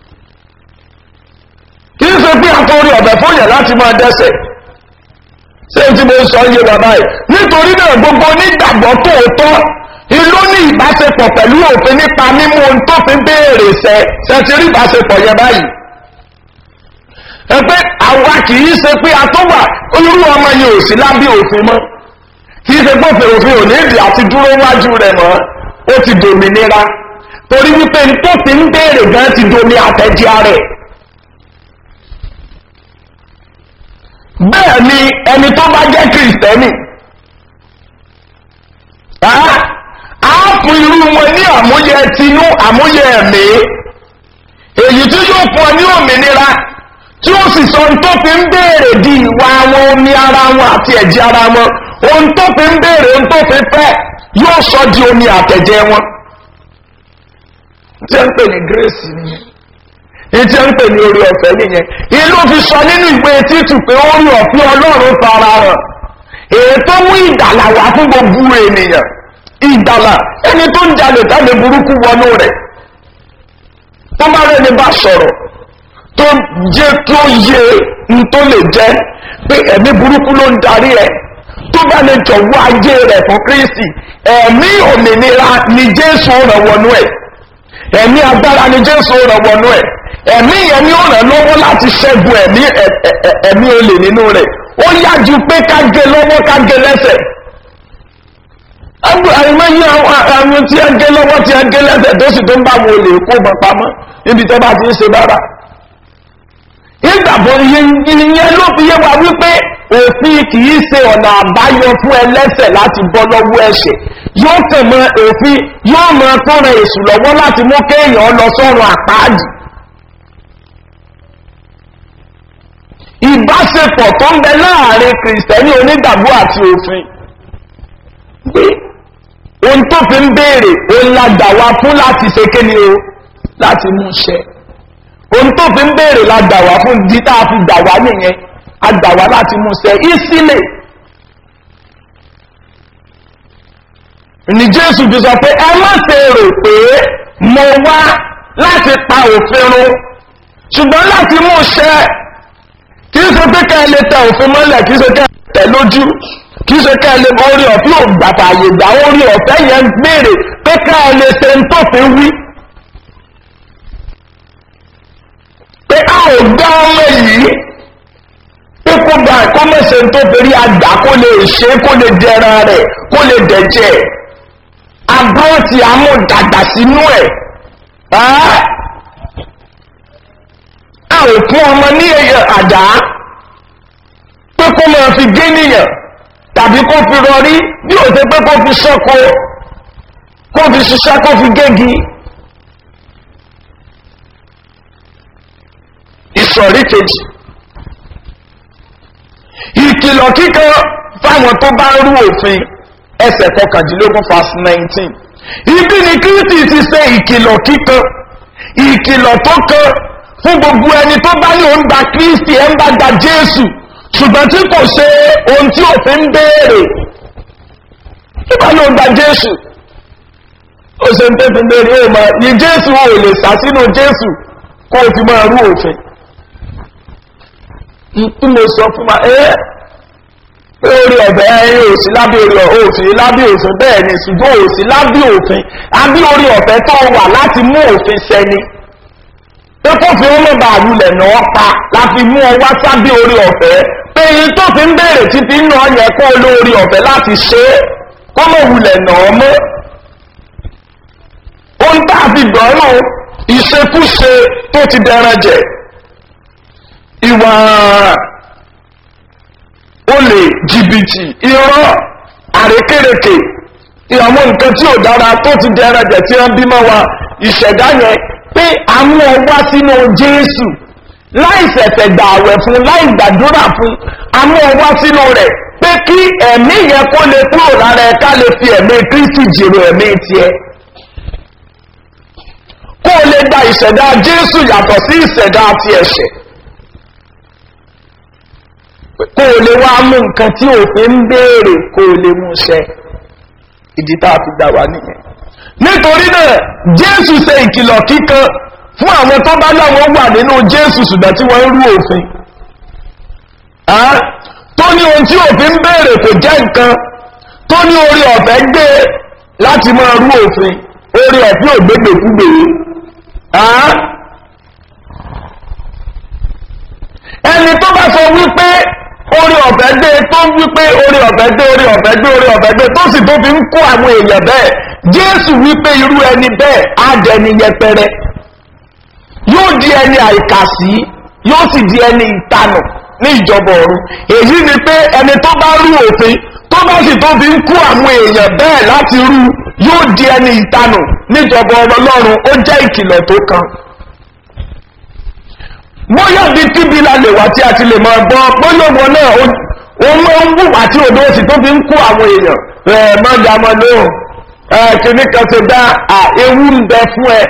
kì í ṣe pé àtọ́ orí ọ̀fẹ́ fún yẹn láti máa dẹ́sẹ̀ ṣé tí mo sọ yé bàbá yìí nítorí náà gbogbo onígbàgbọ́ tòótọ́ ìlú ní ìbáṣepọ̀ pẹ̀lú òfin nípa mímú ohun tó fi béèrè ṣẹ ṣe ti rí ìbáṣepọ̀ yẹn báyìí ẹ pé àwa kì í ṣe pé a tó wà irú ọmọ yìí ò sí lábẹ́ òfin mọ́ kì í ṣe pé òfin òfin ò ní ìdí àti dúró wájú rẹ̀ mọ́ ó ti dòmìnira torí wípé tó fi ń béèrè gan ti domi àtẹ̀jẹ́ rẹ̀ bẹ́ẹ̀ ni ẹni tó bá jẹ́ kìrìsìtẹ́nì á fún irú wọn ní àmúyẹ tinú àmúyẹ ẹ̀mí èyí tí yóò fún ọ ní òmìnira tí ó sì sọ ohun tó fi ń béèrè di ìwà wọn omi ara wọn àti ẹ̀jẹ̀ ara wọn ohun tó fi ń béèrè ohun tó fi fẹ́ yóò sọ di omi àtẹ̀jẹ̀ wọn. tí a ń pè ní grace nìyẹn ní tí a ń pè ní orí ọ̀fẹ́ nìyẹn ìlú fi sọ nínú ìwé títù pé orí ọ̀fẹ́ ọlọ́run fara hàn èyí tó mú ìdàlà wá fún gbogbo ènìyàn ìdàlà ẹni tó ń jalè tàbí burúkú wọnú rẹ̀ tó bá rẹ̀ ní bá sọ̀rọ̀ tó jẹ́ tó yẹ n tó lè jẹ́ pé ẹ̀mí burúkú ló ń darí ẹ̀ tó bá lè jọ̀wọ́ ayé rẹ̀ fún kristi ẹ̀mí òmìnira ni jésù rẹ̀ wọnú ẹ̀ ẹ̀mí agbára ni jésù rẹ̀ wọnú ẹ̀ ẹ̀mí yẹn ni ó rẹ̀ lọ́wọ́ láti ṣẹ́gun ẹ̀mí ẹ̀mí olè nínú rẹ̀ ó yá ju pé ká gé lọ́wọ́ ká gé lẹ́sẹ̀ àìmọye àwọn tí a gé lọ́wọ́ tí a gé lẹ́sẹ̀ tó sì tó ń bá wọn olè kó bọ̀ pamọ́ níbi tó bá ti ń ṣe bára ìgbàgbọ́ ìyẹn ló fi yé wa wípé òfin kìí ṣe ọ̀nà àbáyọ fún ẹlẹ́sẹ̀ láti bọ́ lọ́wọ́ ẹ̀ṣẹ̀ yóò tẹ̀ mọ́ òfin yóò mọ fúnra èṣù lọ́wọ́ láti mú kéèyàn lọ sọ́run àpáàdì. ìbáṣepọ̀ tó ń bẹ láàrin kìrìsìtẹ́nì onígbàgbọ́ àti òfin pé ohun tó fi ń béèrè òun la gbà wá fún láti ṣe kéde o láti mú ṣẹ ohun tó fi ń béèrè la gbà wá fún di tá a fi gbà wá nìyẹn a gbà wá láti mú ṣẹ ìsílẹ̀ ní jésù fi sọ pé ẹ má ṣe rò pé mo wá láti pa òfin run ṣùgbọ́n láti mú ṣẹ kì í ṣe pé ká ẹ lè tẹ òfin mọ́lẹ̀ kì í ṣe ká ẹ tẹ lójú kì í ṣe ká ẹ lè mọ orí ọ̀fẹ́ ògbàtà àyègbà orí ọ̀fẹ́ yẹn béèrè pé ká ẹ lè ṣe ń tófin wí. pé a ò dá ọmọ yìí pé kó gba ẹ̀kọ́ mẹ́sẹ̀ tó fẹ́rí àgbà kó lè ṣe kó lè dẹran rẹ̀ kó lè dẹ̀jẹ̀ abọ́ ti amúdàgbà sínú ẹ̀ a ò fún ọmọ ní àdá pé kó máa fi gé nìyàn tàbí kó fi rọrí bí ò ṣe pé kó fi ṣọ́kọ kó fi ṣiṣẹ́ kó fi gégi. ìsọ̀rí kejì ìkìlọ̀ kíkan fáwọn tó bá rú òfin ẹsẹ̀ kọkàndínlógún fast nineteen ibi ni kristi ti ṣe ìkìlọ̀ kíkan ìkìlọ̀ tó kan fún gbogbo ẹni tó bá ní òun gba kristi ẹ̀ ń bá gba jésù ṣùgbọ́n tí kò ṣe ohun tí òfin ń béèrè tó bá ní òun gba jésù ó ṣe ń tẹ́fin béèrè ó mọ̀ ní jésù ò lè sá sínú jésù kó o fi máa rú òfin tí mo sọ fún wa ẹ́ pé orí ọ̀bẹ ẹ̀yìn òsì lábẹ́ orí òfin lábẹ́ òfin bẹ́ẹ̀ ni ṣùgbọ́n òsì lábẹ́ òfin àbí orí ọ̀fẹ́ tó wà láti mú òfin sẹ́ni pé kófin ó mọ̀ bá àwùlẹ̀ náà pa láti mú ọ wá sábẹ́ orí ọ̀fẹ́ pé èyí tó fi ń béèrè títí ń náà yẹ kó lórí ọ̀fẹ́ láti ṣe é kó mọ̀ wulẹ̀ náà mọ́ ohun tá a fi dọ̀rùn ìṣekúṣe tó ti dẹran jẹ ìwà olè jìbìtì irọ́ àrékèrèkè ìyàwó nǹkan tí ò dára tó ti dẹran jẹ tí wọ́n bímọ wa ìṣẹ̀dá yẹn pé àmú ọ wá sínú jésù láì ṣẹ̀ṣẹ̀ gbà àwẹ̀ fún láì gbàdúrà fún àmú ọ wá sínú rẹ̀ pé kí ẹ̀mí yẹn kó lè kúrò lára ẹ̀ ká lè fi ẹ̀mí kristi jèrò ẹ̀mí tiẹ̀ kó o lè gba ìṣẹ̀dá jésù yàtọ̀ sí ìṣẹ̀dá ti ẹ̀ṣẹ̀ kó o lè wá mú nǹkan tí òfin ń béèrè kó o lè mú ṣẹ ìdí tá a fi gbà wá nìyẹn nítorí náà jésù ṣe ìkìlọ̀ kíkan fún àwọn tó bá láwọn wà nínú jésù ṣùgbọ́n tí wọ́n ń rú òfin tó ní ohun tí òfin ń béèrè kò jẹ́ nǹkan tó ní orí ọ̀fẹ́ gbé láti máa rú òfin orí ọ̀fẹ́ ògbégbèkúgbè ẹni tó bá sọ wípé orí ọ̀fẹ́ gbé tó wípé orí ọ̀fẹ́ gbé orí ọ̀fẹ́ gbé orí ọ̀fẹ́ gbé tó sì tó fi ń kó àwọn èèyàn bẹ́ẹ̀ jésù wípé irú ẹni bẹ́ẹ̀ á dẹni yẹpẹrẹ yóò di ẹni àìkàsí yóò sì di ẹni ìtanù ní ìjọba ọ̀run èyí ni pé ẹni tó bá rú òfin tó bá sì tó fi ń kó àwọn èèyàn bẹ́ẹ̀ láti rú yóò di ẹni ìtanù níjọba ọlọ́run ó jẹ́ ìkìlọ̀ tó kan bóyá bí kíbi la lè wá tí a ti lè máa gbọ́ bóyá wọn náà ó máa ń wù àti òdo òsì tó fi ń kó àwọn èèyàn ẹ̀ má jà mọ́ lóhùn ẹ̀ kìíní kan ṣe dá ewu ń bẹ fún ẹ.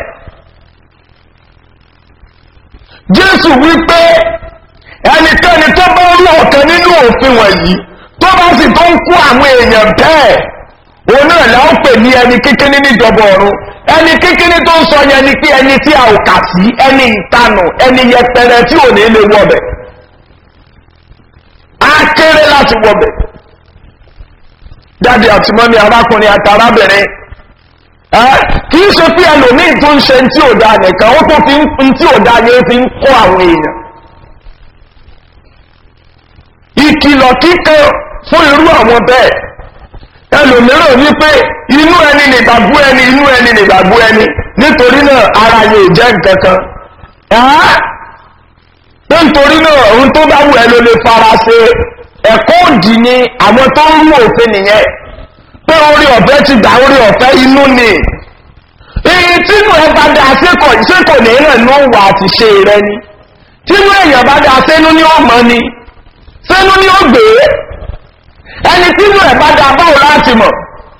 jésù wí pé ẹnikẹ́ni tó bá rú ọ̀kan nínú òfin wọ̀nyí tó bá sì tó ń kó àwọn èèyàn bẹ́ẹ̀ òun náà là ń pè ní ẹni kékeré níjọba ọ̀run ẹni kékeré tó ń sọ yẹn ni pé ẹni tí a ò kà sí ẹni ìtanù ẹni yẹpẹrẹ tí ò ní lè wọbẹ̀ á kéré láti wọbẹ̀ jáde àti mọ́ni arákùnrin àti arábìnrin kì í ṣe pé ẹlòmíì tó ń ṣe tí ò dáa nìkan ó tó fi ń tí ò dáa yẹn fi ń kó àwọn èèyàn ìkìlọ̀ kíkan fún irú àwọn bẹ́ẹ̀ ẹlòmíràn wípé inú ẹni nìgbàgbú ẹni inú ẹni nìgbàgbú ẹni nítorí náà ara yóò jẹ́ nǹkan kan pé nítorí náà ohun tó bá wù ẹ ló lè fara ṣe ẹ̀kọ́ òdì ni àwọn tó ń rú òfin nìyẹn pé orí ọ̀fẹ́ ti gbà orí ọ̀fẹ́ inú ni èyí tínú ẹ bá dá sékọ̀ sékọ̀ ní ìrìn ní òwà àti ṣe rẹ ni tínú èèyàn bá dá sẹ́nu ní ọmọ ni sẹ́nu ní ó gbé ẹni tínú ẹ bá dá báwo láti mọ̀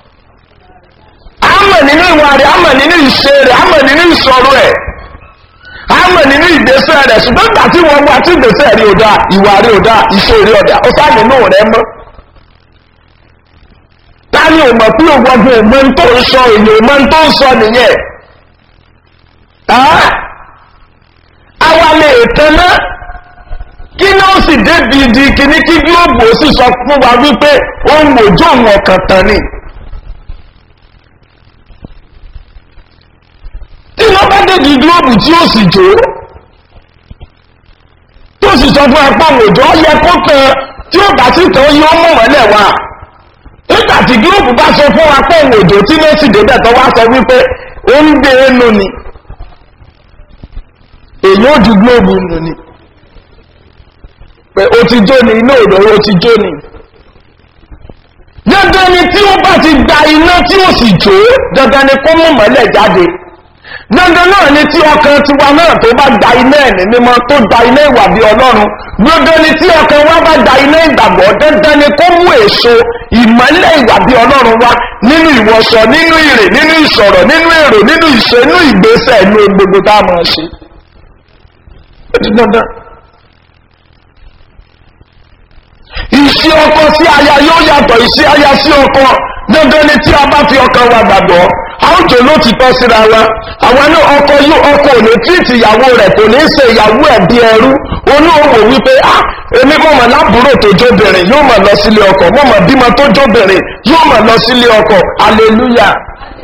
àmọ̀ nínú ìwà rẹ̀ àmọ̀ nínú ìṣe rẹ̀ àmọ̀ nínú ìṣòro ẹ̀ àmọ̀ nínú ìgbésẹ̀ rẹ̀ ṣùgbọ́n gbà tí wọ́n wá tí ìgbésẹ̀ rí ọ̀dà ìwà rí ọ̀dà ìṣe rí ọ̀dà ó sáà nínú rẹ̀ mọ́ tani ò mọ̀ pé ògbọ́gbọ́ òmọ́ tó ń sọ èyàn òmọ́ tó ń sọ nìyẹn àwa lè tẹ́lá kí ní ó sì débi di kíní kí gílóòbù ó sì sọ fún wa wípé ó ń wòjó òun ọ̀kàn tán ni tí wọ́n bá débi gílóòbù tí ó sì jó tó sì sọ fún apá òjò ó yẹ kó tán tí ó bá sì tán yóò mọ̀ mọ́lẹ̀ wá nígbà tí gíróòpù bá sọ fún wa pé òun òjò tí lẹ́sì débẹ̀ tó wá sọ wípé ó ń gbé ẹnu ni èyí ó ju gíróòpù nù ni pé ó ti jó ni iná òdò ó ti jó ni dandan ni tí ó bá ti gba iná tí ó sì jó dandan ni kó mú mọ́lẹ̀ jáde dandan náà ni tí ọkàn tiwa náà tó bá gba iná ẹ̀mí mímọ́ tó gba iná ìwà bí ọlọ́run dandan ni tí ọkàn wa bá gba iná ìgbàgbọ́ dandan ni kó mú èso ìmọ̀lẹ̀ ìwà bí ọlọ́run wá nínú ìwọṣọ nínú ìrè nínú ìsọ̀rọ̀ nínú èrò nínú ìṣe nínú ìgbésẹ̀ inú gbogbo tá a máa ṣe. ó ti dandan. ìṣe ọkọ sí aya yóò yàtọ̀ ìṣe aya sí ọkọ dandan ni tí a bá fi ọkàn wa gbàgbọ́ àwùjọ ló ti tọ́ síra wa àwọn náà ọkọ yóò ọkọ ò ní tírìtì ìyàwó rẹ̀ kò ní ṣe ìyàwó ẹ̀ bí ẹrú olóòwò wípé ah èmi mọ̀ mọ̀ lábúrò tó jóbìnrin yóò mọ̀ lọ sílé ọkọ̀ mọ̀ mọ̀ bímọ tó jóbìnrin yóò mọ̀ lọ sílé ọkọ̀ hallelujah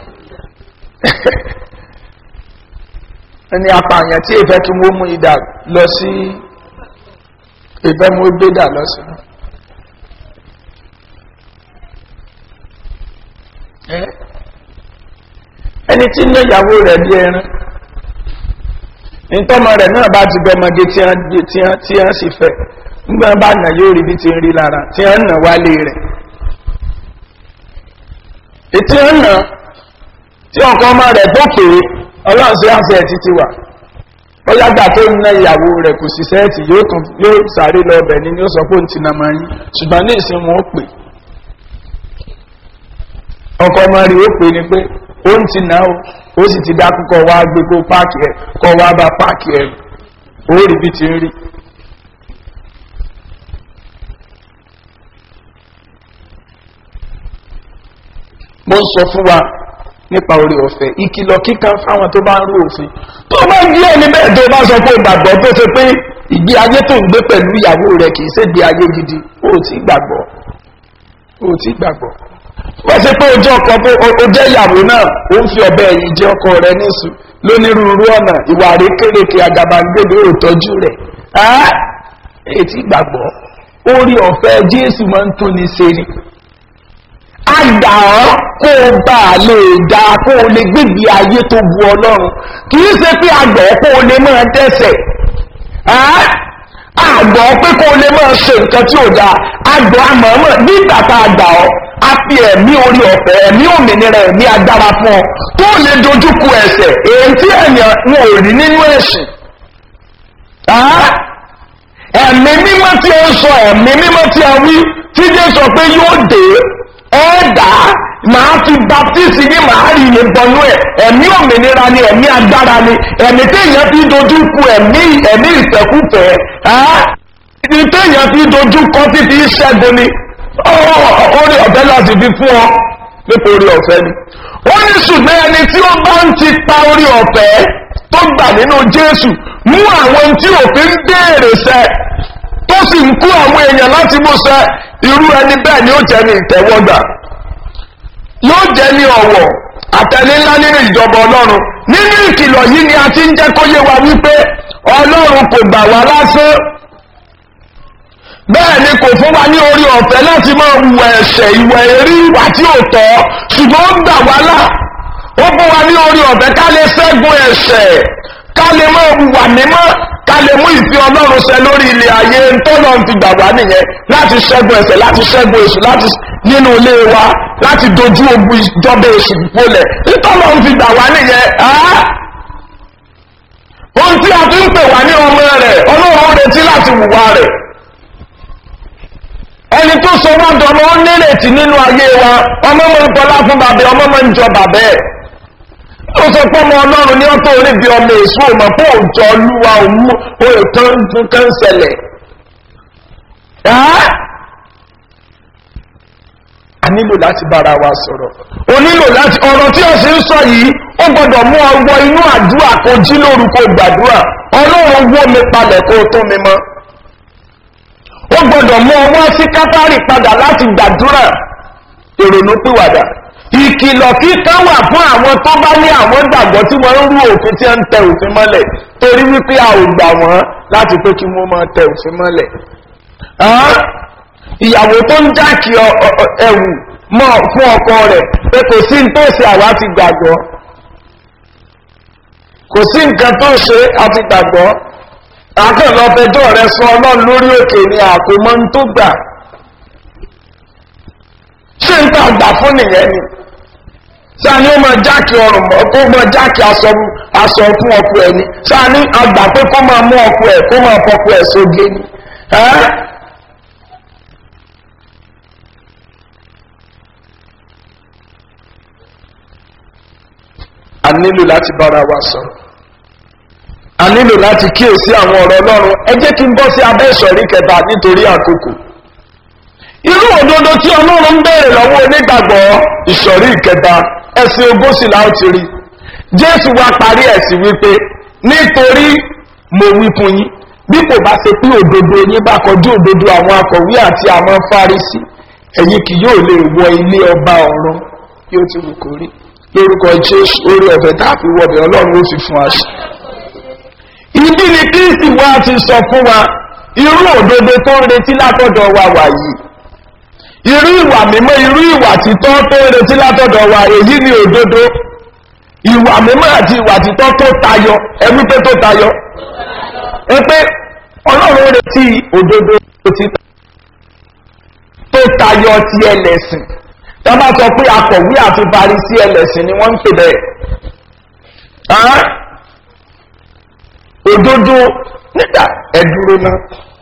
ẹni apààyàn tí ìfẹ́ kí wọ́n mú ìdà lọ sí ìfẹ́ mú gbé dà lọ sí. ẹni tí ń ná ìyàwó rẹ̀ bí ẹran ntọ́mọ rẹ̀ náà bá ti bẹ́mọdé tí wọ́n sì fẹ́ nígbà bá nà yóò rí bí ti ń rí lára tí wọ́n nà wálé rẹ̀ ètí wọ́n nà tí ọkọ ọmọ rẹ̀ tó pè é ọlọ́run sí àṣẹ ẹ̀ títí wà ó yàgbà tó ń ná ìyàwó rẹ̀ kò sí sẹ́ẹ̀tì yóò sáré lọ ọbẹ̀ ni yóò sọ pé òun ti nà máa yín ṣùgbọ́n ní ìsìn wọn ó pè ọkọ ọmọ rẹ̀ ó pè ní pé ó ń ti nà ó ó sì ti dákú kọ wá gbé kó páàkì ẹ kọ wá bá páàkì ẹ ó rí bí ti ń rí. mo ń sọ fún wa nípa orí ọ̀fẹ́ ìkìlọ̀ kíkan fáwọn tó bá ń rú òfin tó bá gbé ẹni bẹ́ẹ̀ tó bá sọ pé ìgbàgbọ́ tó ṣe pé ìgbé ayé tó ń gbé pẹ̀lú ìyàwó rẹ̀ kì í ṣe gbé ayé gidi ó ti gbàgbọ́ ó ti gbàgbọ́ wọ́n ṣe pé ojú ọkọ̀ pé o jẹ́ ìyàwó náà ó ń fi ọ̀bẹ ẹ̀yìn jẹ́ ọkọ rẹ̀ níṣu lónírúurú ọ̀nà ìwà rékèrèké àgàbàǹgbèdè òtọ́jú rẹ̀ èyí tí gbàgbọ́ orí ọ̀fẹ́ jésù máa ń tóni ṣe ni àgbà ọ́ kó o bá a lè dá kó o lè gbégbé ayé tó bu ọlọ́run kì í ṣe pé àgbà ọ́ kó o lè máa dẹ́sẹ̀ àgbọ̀ pé kó o lè máa ṣe nǹkan tí ò dáa àgbọ̀ àmọ́mọ́ nígbà tá a gbà ọ́ a fi ẹ̀mí orí ọ̀fẹ́ ẹ̀mí òmìnira ẹ̀mí agbára fún ọ tó lè dojúkọ ẹ̀sẹ̀ èyí tí ẹ̀yàn wọn ò rí nínú ẹ̀sìn. ẹ̀mí mímọ́ tí ó ń sọ ẹ̀mí mímọ́ tí a wí tí jẹ́ sọ pé yóò dé ẹ̀ẹ́dá màá fi baptisi ní màá rí ilé bọnú ẹ̀ ẹ̀mí òmìnira ni ẹ̀mí agbára ni ẹ̀mí téèyàn fi dojúkọ ẹ̀mí ẹ̀mí ìfẹ́kùfẹ́ ẹ̀mí téèyàn fi dojúkọ títí ṣẹ́gun ni orí ọ̀fẹ́ láti fi fún ọ nípa orí ọ̀fẹ́ ni. ó ní ṣùgbọ́n ẹni tí ó bá ń ti pa orí ọ̀fẹ́ tó gbà nínú jésù mú àwọn tí òfin béèrè sẹ tó sì ń kú àwọn èèyàn láti mú sẹ irú ẹni bẹ́ẹ̀ ni ó jẹ́ ní ìtẹ́wọ́gbà yóò jẹ́ ní ọ̀wọ̀ àtẹ̀lé ńlá nínú ìjọba ọlọ́run nínú ìkìlọ̀ yìí ni a ti ń jẹ́ kó yé wa wípé ọlọ́run kò gbà wá lásán bẹ́ẹ̀ ni kò fún wa ní orí ọ̀fẹ́ láti máa wù ẹ̀ṣẹ̀ ìwẹ̀ èrí ìwà tí ò tọ́ ṣùgbọ́n ó gbà wá là ó fún wa ní orí ọ̀fẹ́ ká lè ṣẹ́gun ẹ̀ṣẹ̀ ká lè máa wùwà mímọ́ ká lè mú ìfẹ́ ọlọ́run ṣẹ lórí ilé ayé tọ́lọ́ ti gbà wá nìyẹn láti ṣẹ́gun ẹ̀ṣẹ̀ láti ṣẹ́gun èṣù láti nínú ilé wa láti dojú ogun ìjọba èṣù polẹ̀ tọ́lọ́ ti gbà wá nìyẹn ohun tí a fi ń pè wá ní ọmọ rẹ̀ ọlọ́run retí láti wùwà rẹ̀ ẹni tó sọ wá dọ̀nà ó nírètí nínú ayé wa ọmọ mọ̀ ń tọ́lá fún bàbá ọmọ mọ̀ ń jọ bàbá ẹ̀ ó sọ pé ọmọ ọlọ́run ní ọ́tọ́ orí bí ọmọ èso ọmọ pé òjò olúwa òmú òòtán nǹkan ń ṣẹlẹ̀ a nílò láti bára wa sọ̀rọ̀ o nílò láti ọ̀rọ̀ tí o sì ń sọ yìí ó gbọ́dọ̀ mú ọwọ́ inú àdúrà kó jí lórúkọ gbàdúrà ọlọ́run wó mi palẹ̀ kó tó mi mọ́ ó gbọdọ̀ mú ọwọ́ sí kátàrí padà láti gbàdúrà ìrònú pìwàdà ìkìlọ̀ kíkan wà fún àwọn tó bá ní àwọn gbàgbọ́ tí wọ́n ń rú òfin tí ń tẹ òfin mọ́lẹ̀ torí wípé a ò gbà wọ́n láti pé kí wọ́n máa tẹ òfin mọ́lẹ̀ ìyàwó tó ń jákì ẹ̀wù mọ́ fún ọkọ rẹ̀ pé kò sí ní tó ṣe àwa ti gbàgbọ́ kò sí nǹkan tó ṣe àti gbàgbọ́ akẹ́lọ́fẹjọ́ rẹ sọ ọlọ́run lórí òkè ní àkómọ́ ń tó gbà ṣé ń tà gbà fún nìyẹn ni sáni ó máa jákì ọrùn mọ́ kó máa jákì aṣọ fún ọkọ ẹ̀ ni sáni àgbà pé kó máa mú ọkọ ẹ̀ kó máa fọkọ ẹ̀ sóge ni a nílò láti bára wa sọ̀rọ̀ a nílò láti kíyèsí àwọn ọ̀rọ̀ ọlọ́run ẹ jẹ́ kí n bọ́ sí abẹ́ ìsọ̀rí kẹta nítorí àkókò irú òdodo tí ọlọ́run ń béèrè lọ́wọ́ onígbàgbọ́ ìsọ̀rí ìkẹta ẹ̀sìn ogósì láò ti rí jésù wá parí ẹ̀sìn wípé nítorí mo wí fún yín bí kò bá ṣe pé òdodo yín bá kọjú òdodo àwọn akọ̀wé àti àwọn fárísì ẹ̀yin kì yóò lè wọ ilé ọba ọ̀run yóò ti wù kó rí lórúkọ jésù orí ọ̀fẹ́ tá a fi wọbẹ̀ ọlọ́run ó fi fún wa sí. ìdí ni kristi wa ti sọ fún wa irú òdodo tó ń retí látọ̀dọ̀ wa wà yìí irú ìwà mímọ́ irú ìwà títọ́ tó ń retí látọ̀dọ̀ wa èyí ni òdodo ìwà mímọ́ àti ìwà títọ́ tó tayọ ẹbí pé tó tayọ ẹ pé ọlọ́run retí òdodo títọ́ tó tayọ ti ẹlẹ́sìn tí wọ́n bá sọ pé akọ̀wé àti parisí ẹlẹ́sìn ni wọ́n ń pè bẹ́ẹ̀ òdodo nígbà ẹ̀dúró náà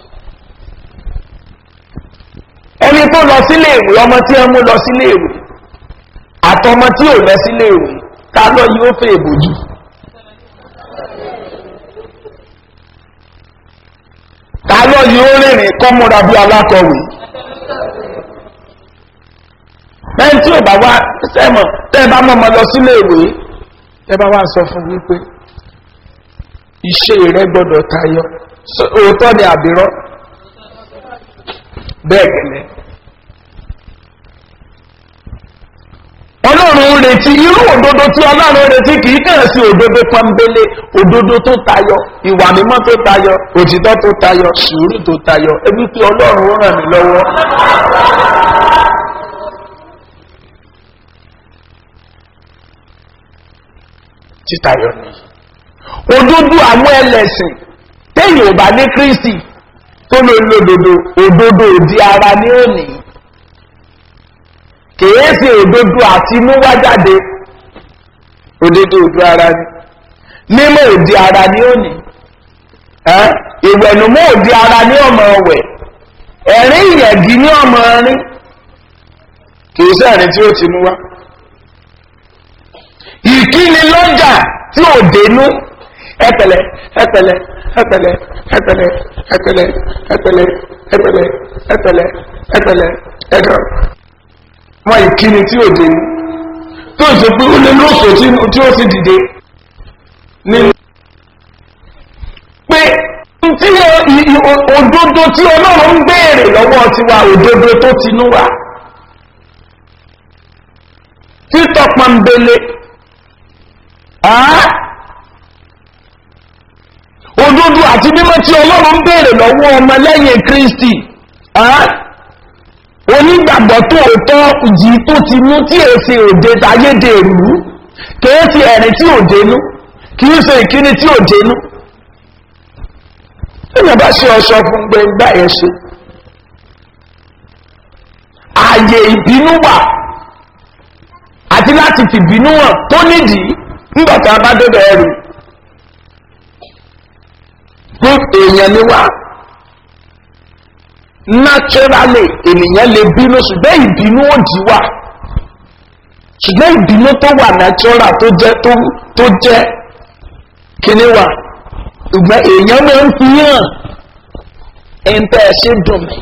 ẹni tó lọ sílé ìwé ọmọ tí ẹ mú lọ sílé ìwé àtọmọ tí ò lọ sílé ìwé ká lọ yóò fẹ́ ìbòjú ká lọ yóò rìnrìn kọ́múra bí alákọ̀wé lẹ́yìn tí ò bá wá sẹ́mọ̀ tẹ́ ẹ bá mọ́mọ́ lọ sílé ìwé tẹ́ bá wá sọ fún wípé iṣẹ́ rẹ gbọ́dọ̀ tayọ òótọ́ ni àbírọ́ bẹ́ẹ̀ gẹ̀lẹ́ ọlọ́run retí irú òdodo tí ọlọ́run retí kìí kẹ́rẹ̀ sí òdodo pọ́nbélé òdodo tó tayọ ìwà mímọ́ tó tayọ òtítọ́ tó tayọ sùúrù tó tayọ ebi pé ọlọ́run ràn mí lọ́wọ́ títayọ ni òdodo àwọn ẹlẹ́sìn téèyàn ò bá ní kristi tó ló ń lòdòdó òdodo òdi ara ní òní kìí ṣe òdodo àti múwájáde òdodo òdi ara ní mímọ òdi ara ní òní ìwẹ̀nùmọ́ òdi ara ní ọmọ ọ̀wẹ̀ ẹ̀rín ìyẹ̀gì ní ọmọ rin kìí ṣe ẹ̀rín tí ó ti mú wá ìkíni lọ́jà tí ò dénú ẹpẹlẹ ẹpẹlẹ ẹpẹlẹ ẹpẹlẹ ẹpẹlẹ ẹpẹlẹ ẹpẹlẹ ẹpẹlẹ ẹpẹlẹ ẹdọ wọn ìkíni tí ò dé tó ṣe pé ó lé lóṣò tí ó sì dìde nínú pé tí òdodo tí ọlọ́run ń béèrè lọ́wọ́ tiwa òdodo tó tinú wa títọ́ pọ́nbélé òdodo àti mímọ́ tí ọlọ́run ń béèrè lọ́wọ́ ọmọ lẹ́yìn kristi onígbàgbọ́ tó tọ́ jì tó ti mú tí èsì òde tayédè rú kìí ti ẹ̀rìn tí ò dénú kìí ṣe ìkíni tí ò dénú èèyàn bá ṣe ọṣọ fún gbẹngbà yẹn ṣe ààyè ìbínú wà àti láti fìbínú hàn tó nídìí nígbà tá a bá débẹ̀ ẹrù fún èèyàn ni wá naturally ènìyàn lè bínú ṣùgbọ́n ìbínú òdì wà ṣùgbọ́n ìbínú tó wà natural tó jẹ́ tó jẹ́ kíní wà ṣùgbọ́n èèyàn máa ń fi hàn ẹ̀ńtẹ́ ẹ̀ ṣe dùn mí.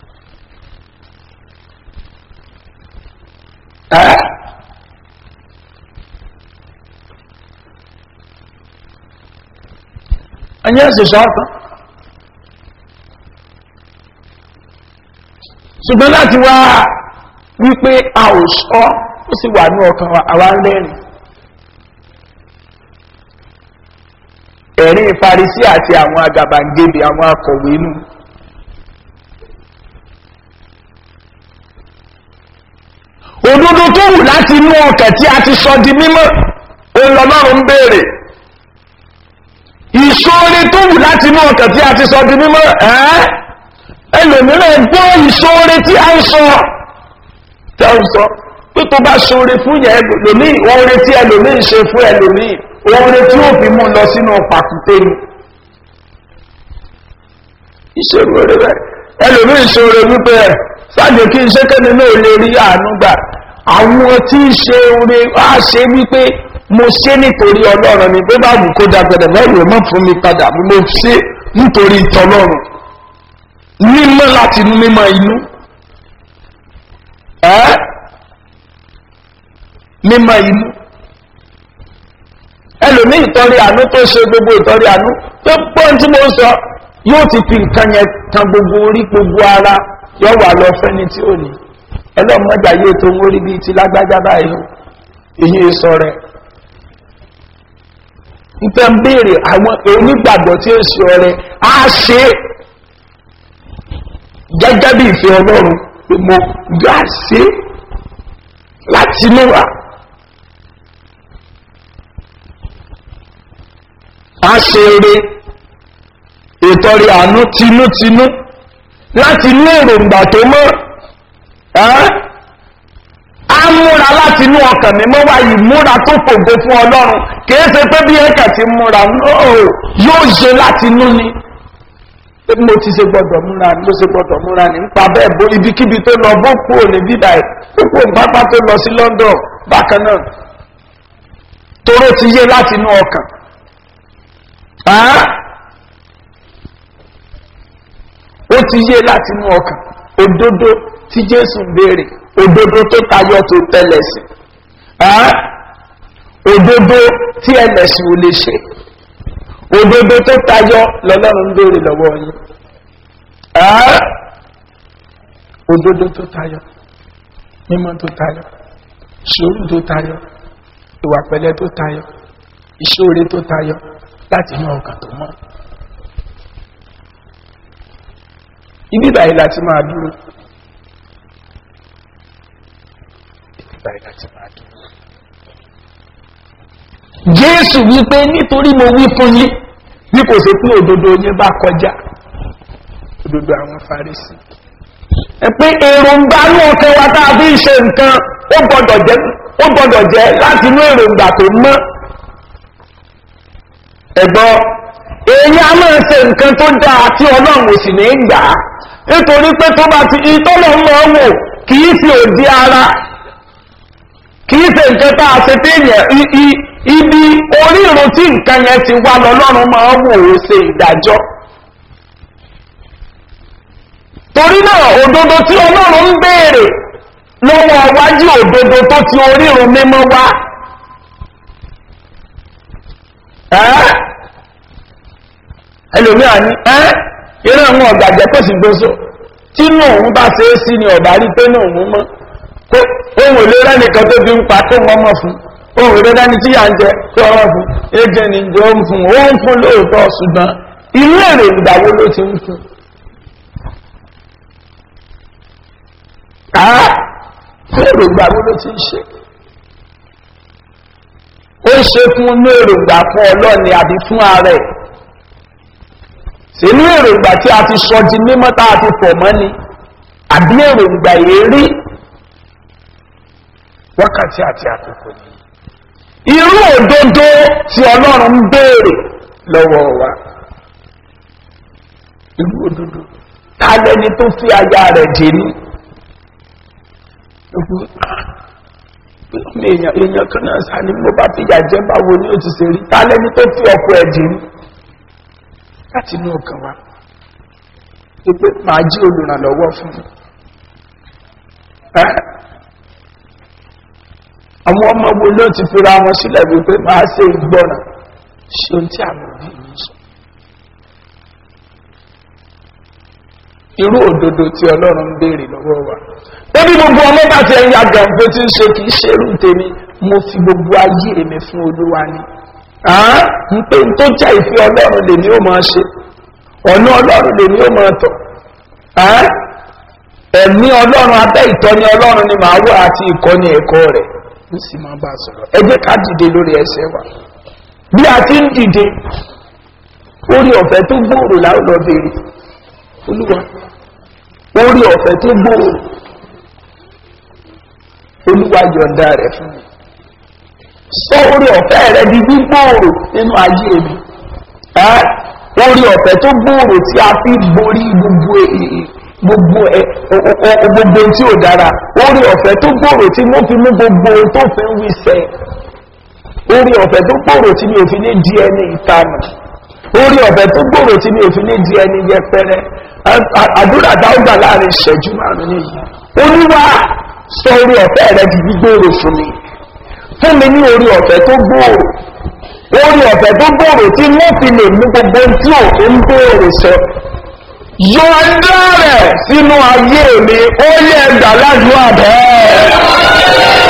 ẹ̀yẹ́ ṣẹ̀ṣọ́ ọ̀tán ṣùgbọ́n láti wá wípé a ò ṣọ́ ó sì wà ní ọkàn àwa lẹ́rìn ẹ̀rin ìfarisí àti àwọn agàbàǹgebè àwọn akọ̀wé inú òdodo tó wù láti inú ọkàn tí a ti sọ di mímọ́ òun lọ́lọ́run ń béèrè ìṣòro tó wù láti inú ọkàn tí a ti sọ di mímọ́ ẹ́ ẹlòmíràn gbọ́ ìṣòro tí a ń sọ tí a ń sọ pé tó bá ṣòro fún yẹn ẹlòmíì oore tí ẹlòmíì ṣe fún ẹlòmíì oore tí ó fi mú lọ sínú pàkúté ni ìṣòro rẹ bẹ́ẹ̀ ẹlòmíì ṣòro wípé ẹ sáàjò kí n ṣe kẹ́ni náà lè rí àánú gbà àwọn tí ń ṣe oore á ṣe wípé mo ṣe nítorí ọlọ́run ni bí bá wù kó dàgbẹ̀dẹ̀ lẹ́rù ẹ̀ mọ́ fún mi padà mo ṣe nítorí ìtọ́lọ́run mímọ́ láti inú mímọ́ inú ẹ́ mímọ́ inú ẹlòmí ìtọ́rí àánú tó ṣe gbogbo ìtọ́rí àánú tó pọ́n tí mo sọ yóò ti fi nǹkan yẹn kan gbogbo orí gbogbo ara yọ wà lọ fẹ́ni tí ò ní ẹlọ́mọdé ayé tó ń orí bíi ti lágbájá báyìí èyí sọ rẹ̀ nǹkan béèrè àwọn onígbàgbọ́ tí ó ṣe ọrẹ á ṣe é gẹ́gẹ́ bí ìfẹ́ ọlọ́run pé mo gbà ṣe é láti inú wa. a ṣe eré ìtọ́rí àánú tinútinú láti inú èròǹgbà tó mọ́ á múra láti inú ọkàn mímọ́ wá yìí múra tó fògo fún ọlọ́run kìí ṣe pé bí ẹ̀kà ti múra yóò ṣe láti inú ni mo ti ṣe gbọdọ̀ múra ni mo ṣe gbọdọ̀ múra ni nípa bẹ́ẹ̀ bó ibikíbi tó lọ bó kúrò ní bíbá ẹ̀ tó kúrò pápá tó lọ sí london bákan náà toró ti yé láti inú ọkàn ó ti yé láti inú ọkàn òdodo tí jésù ń béèrè òdodo tó tayọ tó tẹlẹsì òdodo tí ẹlẹsìn ò lè ṣe òdodo tó tayọ lọlọ́run ń béèrè lọ́wọ́ yín òdodo tó tayọ mímọ́ tó tayọ ṣòro tó tayọ ìwà pẹ̀lẹ́ tó tayọ ìṣòro tó tayọ láti inú ọkàn tó mọ́ ibi báyìí láti máa dúró ibi báyìí láti máa dúró jésù wípé nítorí mo wí fún yín bí kò sí pé òdodo yín bá kọjá òdodo àwọn farisi ẹ pé èròǹgbà ní ọkẹ wa tá a fi ń ṣe nǹkan ó gbọdọ̀ jẹ́ ó gbọdọ̀ jẹ́ láti inú èròǹgbà tó mọ́ ẹ̀gbọ́n èyí a máa ṣe nǹkan tó dáa tí ọlọ́run ò sì ní gbà á nítorí pé tó bá ti ìtọ́lọ̀ mọ́ wò kì í fi òdi ara kì í ṣe nǹkan tá a ṣe téèyàn ibi orírun tí nǹkan yẹn ti wá lọ́lọ́run máa ń wò ó ṣe ìdájọ́ torí náà òdodo tí ọlọ́run ń béèrè lọ́wọ́ wájú òdodo tó ti orírun mímọ́ wá ẹlòmíà ní ẹ́ eré àwọn ọ̀gàjẹ́ kò sì gbóso tí inú òun bá ṣe é sí ni ọ̀bá rí pé ní òun mọ́ ohun èlé rẹ́nìkan tó fi ń pa tó wọ́n mọ̀ fún ohun èlé rẹ́ni tí yà ń jẹ tó wọ́n fún éjẹ ni jọ ń fún ó ń fún lóòótọ́ ṣùgbọ́n inú èrè ìgbàwó ló ti ń fún. káà èrè ìgbàwó ló ti ń ṣe ó ń ṣe fún inú èròǹgbà fún ọlọ́ọ̀ni àbí fún ara ẹ̀ sínú èròǹgbà tí a ti sọ di mímọ́ tá a ti pọ̀ mọ́ ni àbí èròǹgbà èrí wákàtí àti àkókò ni irú òdodo tí ọlọ́run ń béèrè lọ́wọ́ wa irú òdodo ta lẹni tó fi aya rẹ̀ dé ní èèyàn èèyàn kan náà sá ni mo bá fi yà jẹ́ báwo ni ó ti ṣe rí ta lẹni tó fi ọkọ ẹ̀ dé ní láti inú ọkàn wa wípé màá jí olùrànlọ́wọ́ fún mi. àwọn ọmọ wo ló ti fira wọn sílẹ̀ wípé màá ṣe ìgbọ́ràn ṣe ohun tí àwọn òbí mi sọ. irú òdodo tí ọlọ́run ń béèrè lọ́wọ́ wa. ó bí gbogbo ọmọ bá ti ẹ̀yà gàǹfẹ́ tí ń ṣe kì í ṣe irú tèmi mo fi gbogbo ayé mi fún olúwa ni ń pé n tó jẹ́ ìfẹ́ ọlọ́run lè ní ó máa ṣe ọ̀nà ọlọ́run lè ní ó máa tọ̀ ẹ̀mí ọlọ́run abẹ́ ìtọ́ni ọlọ́run ni màá wà àti ìkọ́ni ẹ̀kọ́ rẹ̀ ó sì máa bá a sọ̀rọ̀ ẹ jẹ́ ká dìde lórí ẹsẹ̀ wa bí a ti ń dìde orí ọ̀fẹ́ tó gbòòrò láwọn lọ béèrè olúwa orí ọ̀fẹ́ tó gbòòrò olúwa yọ̀ǹda rẹ̀ fún mi sọ orí ọ̀fẹ́ rẹ di gbígbòòrò nínú ayé mi orí ọ̀fẹ́ tó gbòòrò tí a fi borí gbogbo gbogbo gbogbo tí ò dára orí ọ̀fẹ́ tó gbòòrò tí mo fi mú gbogbo tó fi ń wí sẹ́ orí ọ̀fẹ́ tó gbòòrò tí mi ò fi ní di ẹni ìtanù orí ọ̀fẹ́ tó gbòòrò tí mi ò fi ní di ẹni yẹpẹrẹ àdúrà dáúgbà láàrin ìṣẹ́jú márùn-ún nìyí olúwa sọ orí ọ̀fẹ́ rẹ di gbígbòòrò fún mi fún mi ní orí ọ̀fẹ́ tó gbòòrò orí ọ̀fẹ́ tó gbòòrò tí wọ́n fi lè mú gbogbo ohun tí òfin ń béèrè sọ yọ̀ǹda rẹ̀ sínú ayé mi ó yẹ ẹgbà ládùúgbò bẹ́ẹ̀.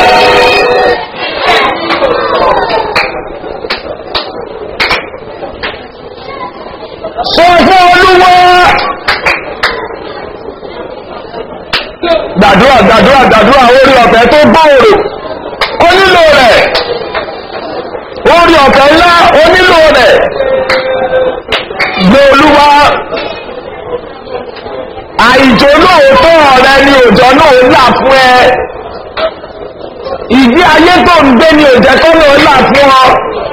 sọ fún olúwa gbàdúrà gbàdúrà gbàdúrà orí ọ̀fẹ́ tó gbòòrò ó nílò rẹ̀ orí ọ̀fẹ́ ńlá ó nílò rẹ̀ gbé olúwa àìjò lóòótọ́ ọ̀rẹ́ ni òjò náà là fún ẹ ìgbé ayé tó ń gbé ni òjẹ́ kọ́ náà là fún ọ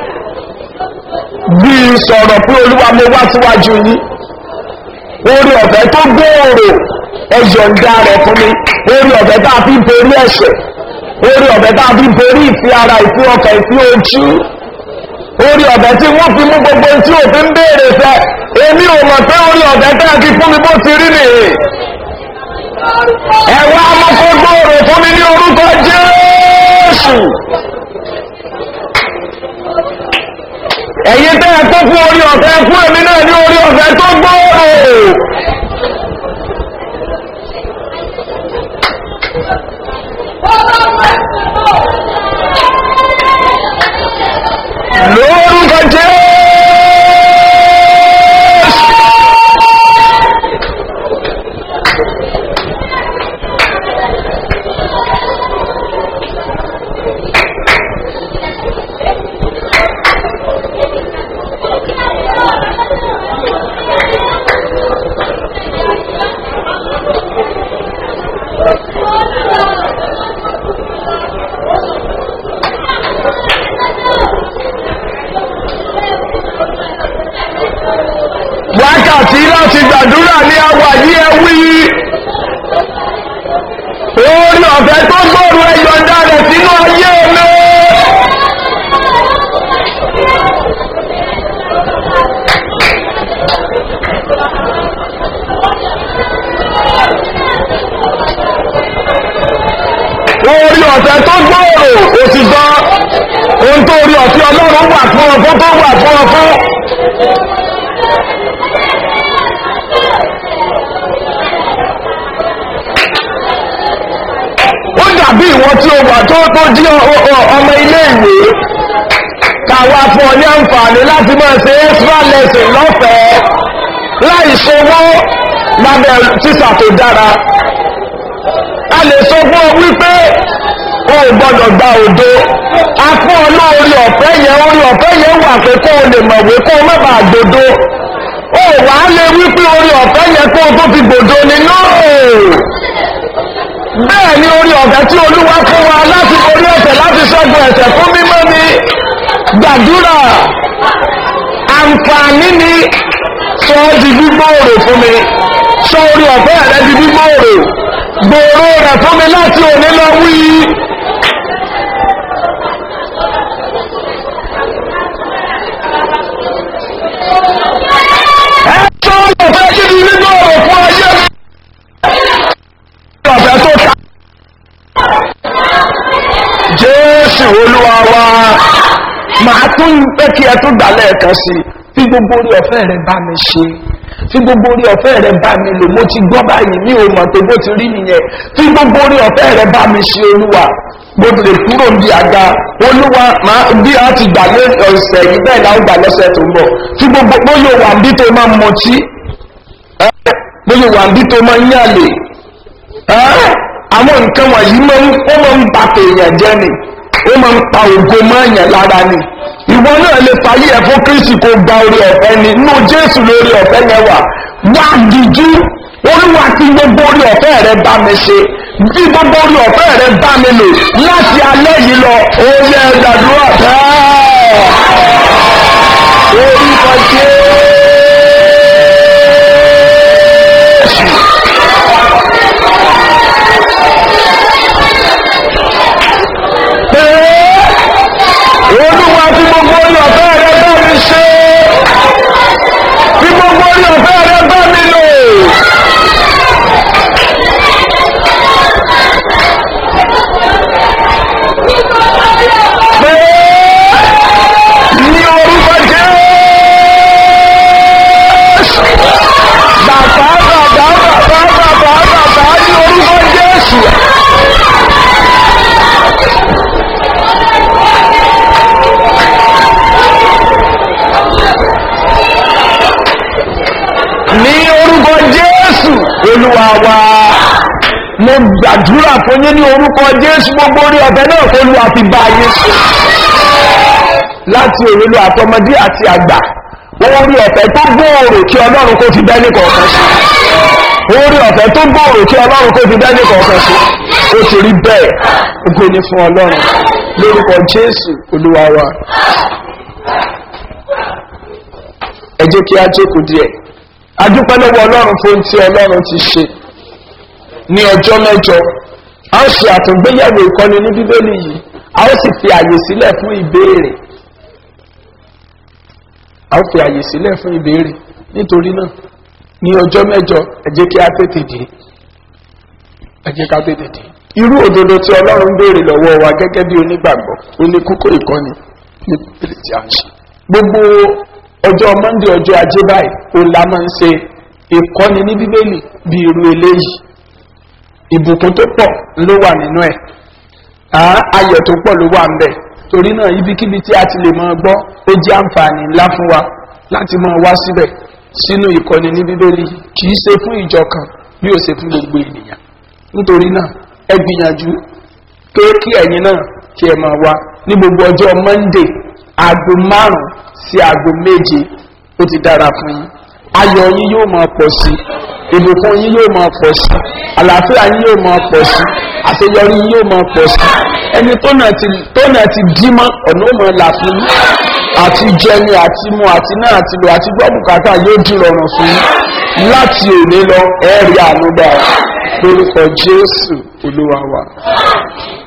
bí sọ̀rọ̀ pé olúwa mo wá síwájú yín orí ọ̀fẹ́ tó gbòòrò ẹ̀yọ̀ǹda rẹ̀ fún mi orí ọ̀fẹ́ tá a fi borí ẹ̀ṣẹ̀ orí ọ̀fẹ́ tá a fi borí ìfẹ́ ara ìfẹ́ ọkàn ìfẹ́ ojú orí ọ̀fẹ́ tí wọ́n fi mú gbogbo tí òfin béèrè fẹ́ èmi ò mọ̀ pé orí ọ̀fẹ́ tẹ́ ẹ ti fún mi bó ti rí nìyí ẹ̀wọ́ amọ́kọ́ gbòòrò fún mi ní orúkọ jésù ẹ̀yin tẹ́ ẹ tó fún orí ọ̀fẹ́ fún èmi náà ní orí ọ̀fẹ́ tó gbòòrò. lórúkọ jésù. wákàtí láti gbàdúrà ní àwà yí ẹ wí orí ọ̀fẹ́ tó gbòòrò ẹ̀yọ̀ǹda rẹ̀ sínú ayé mi. orí ọ̀fẹ́ tó gbòòrò ó ti gbọ́ ohun tó orí ọ̀fẹ́ ọlọ́run wà fún ọ fún tó wà fún ọ fún. ó dàbí ìwọ tí ó wà tó tó jí ọmọ ilé ìwé káwa fún ọ ní àǹfààní láti máa ṣe extra lesson lọ́fẹ̀ẹ́ láì ṣòwò lábẹ́ tíṣà tó dára a lè sọ fún ọ wípé o ò gbọdọ̀ gba òdo a fún ọ lórí ọ̀fẹ́ yẹn orí ọ̀fẹ́ yẹn wà pé kó o lè mọ̀wé kó o má bàa gbòdo o wà á lè wípé orí ọ̀fẹ́ yẹn kó o tó fi gbòdo ni náà bẹ́ẹ̀ ni orí ọ̀fẹ́ tí olúwa fún wa láti orí ẹ̀sẹ̀ láti ṣẹ́gun ẹ̀sẹ̀ fún mímọ́ ni gbàdúrà àǹfààní ni sọ ọ́ di gbígbóòrò fún mi sọ orí ọ̀fẹ́ rẹ di gbígbóòrò gbòòrò rẹ̀ fún mi láti òní lọ wí. ẹ sọ orí ọ̀fẹ́ kí ni gbígbóòrò fún ayé mi. ọ̀fẹ́ tó ta. jésù olúwa wa màá tún pé kí ẹ tún gbà lẹ́ẹ̀kan sí i fi gbogbo orí ọ̀fẹ́ rẹ bá mi ṣe fi gbogbo orí ọ̀fẹ́ rẹ bá mi lò mo ti gbọ́ báyìí mi ò mọ̀ tó bó ti rí nìyẹn fi gbogbo orí ọ̀fẹ́ rẹ bá mi ṣe olúwa mo lè kúrò bí àga olúwa máa bí a ti gbà lé ọ̀sẹ̀ yìí bẹ́ẹ̀ náà ó gbà lọ́sẹ̀ tó ń bọ̀ fi gbogbo bóyá wà bí tó máa ń mọtí bóyá wà bí tó máa ń yàlè àwọn nǹkan wọ̀nyí máa ń ó máa ń ba tèèyàn jẹ́ ni ó máa ń pa ògo mọ́ọ̀yàn lára ni ìwọ náà lè fàyè ẹ̀ fún kristi kó gba orí ọ̀fẹ́ ni inú jésù lórí ọ̀fẹ́ yẹn wà wá dìjú olúwa tí gbogbo orí ọ̀fẹ́ rẹ bá mi ṣe bí gbogbo orí ọ̀fẹ́ rẹ bá mi lò láti alẹ́ yìí lọ ó yẹ gbàdúrà bẹ́ẹ̀ orúkọ jésù. pé olúwa tí gbogbo orí ọ̀fẹ́ rẹ bá mi ṣe tí gbogbo orí ọ̀fẹ́ rẹ bá mi lò. pé ní orúkọ ní orúkọ jésù olúwa wa mo gbàdúrà fún yín ní orúkọ jésù gbogbo orí ọ̀fẹ́ náà kó lu àfi bá yín sùn láti òrìlú àtọmọdé àti àgbà orí ọ̀fẹ́ tó gbòòrò kí ọlọ́run kó fi bẹ́ẹ̀ ní kọ̀ọ̀kan sí orí ọ̀fẹ́ tó gbòòrò kí ọlọ́run kó fi bẹ́ẹ̀ ní kọ̀ọ̀kan sí ó ti rí bẹ́ẹ̀ ogo ni fún ọlọ́run lórúkọ jésù olúwa wa ẹ jẹ́ kí á jókòó díẹ̀ adúpẹ́ lọ́wọ́ ọlọ́run fún tí ọlọ́run ti ṣe ní ọjọ́ mẹ́jọ a ó ṣe àtúngbéyàwó ìkọ́ni ní bíbélì yìí a ó sì fi àyè sílẹ̀ fún ìbéèrè a ó fi àyè sílẹ̀ fún ìbéèrè nítorí náà ní ọjọ́ mẹ́jọ ẹ jẹ́ kí á tètè dé ẹ jẹ́ ká tètè dé irú òdodo tí ọlọ́run ń béèrè lọ́wọ́ wa gẹ́gẹ́ bí onígbàgbọ́ ó ní kókó ìkọ́ni ní bíbélì tí a ń ṣe gbogbo ọjọ́ mọ́ndé ọjọ́ ajé báyìí ó la máa ń ṣe ìkọ́ni ní bíbélì bí irú eléyìí ìbùkún tó pọ̀ ló wà nínú ẹ̀ ayọ̀ tó pọ̀ ló wà ń bẹ̀ torí náà ibikíbi tí a ti lè máa gbọ́ ó jẹ́ àǹfààní ńlá fún wa láti máa wá síbẹ̀ sínú ìkọ́ni ní bíbélì kì í ṣe fún ìjọ kan bí ó ṣe fún gbogbo ènìyàn nítorí náà ẹ gbìyànjú pé kí ẹ̀yin náà kí ẹ máa wá ní gbogbo ọjọ́ monday aago márùn-ún sí aago méje ó ti dára fún yín ayọ̀ yín yóò máa pọ̀ sí ìbùkún yín yóò máa pọ̀ sí àlàáfíà yín yóò máa pọ̀ sí àṣeyọrí yín yóò máa pọ̀ sí ẹni tó náà ti dímọ́ ọ̀nà ó máa là fún yín àti jẹni àti mu àti náà àti lò àti gbọ́ bùkátà yóò di rọrùn fún yín láti òní lọ ẹ̀rí àánú dáa lórúkọ jésù olúwa wa.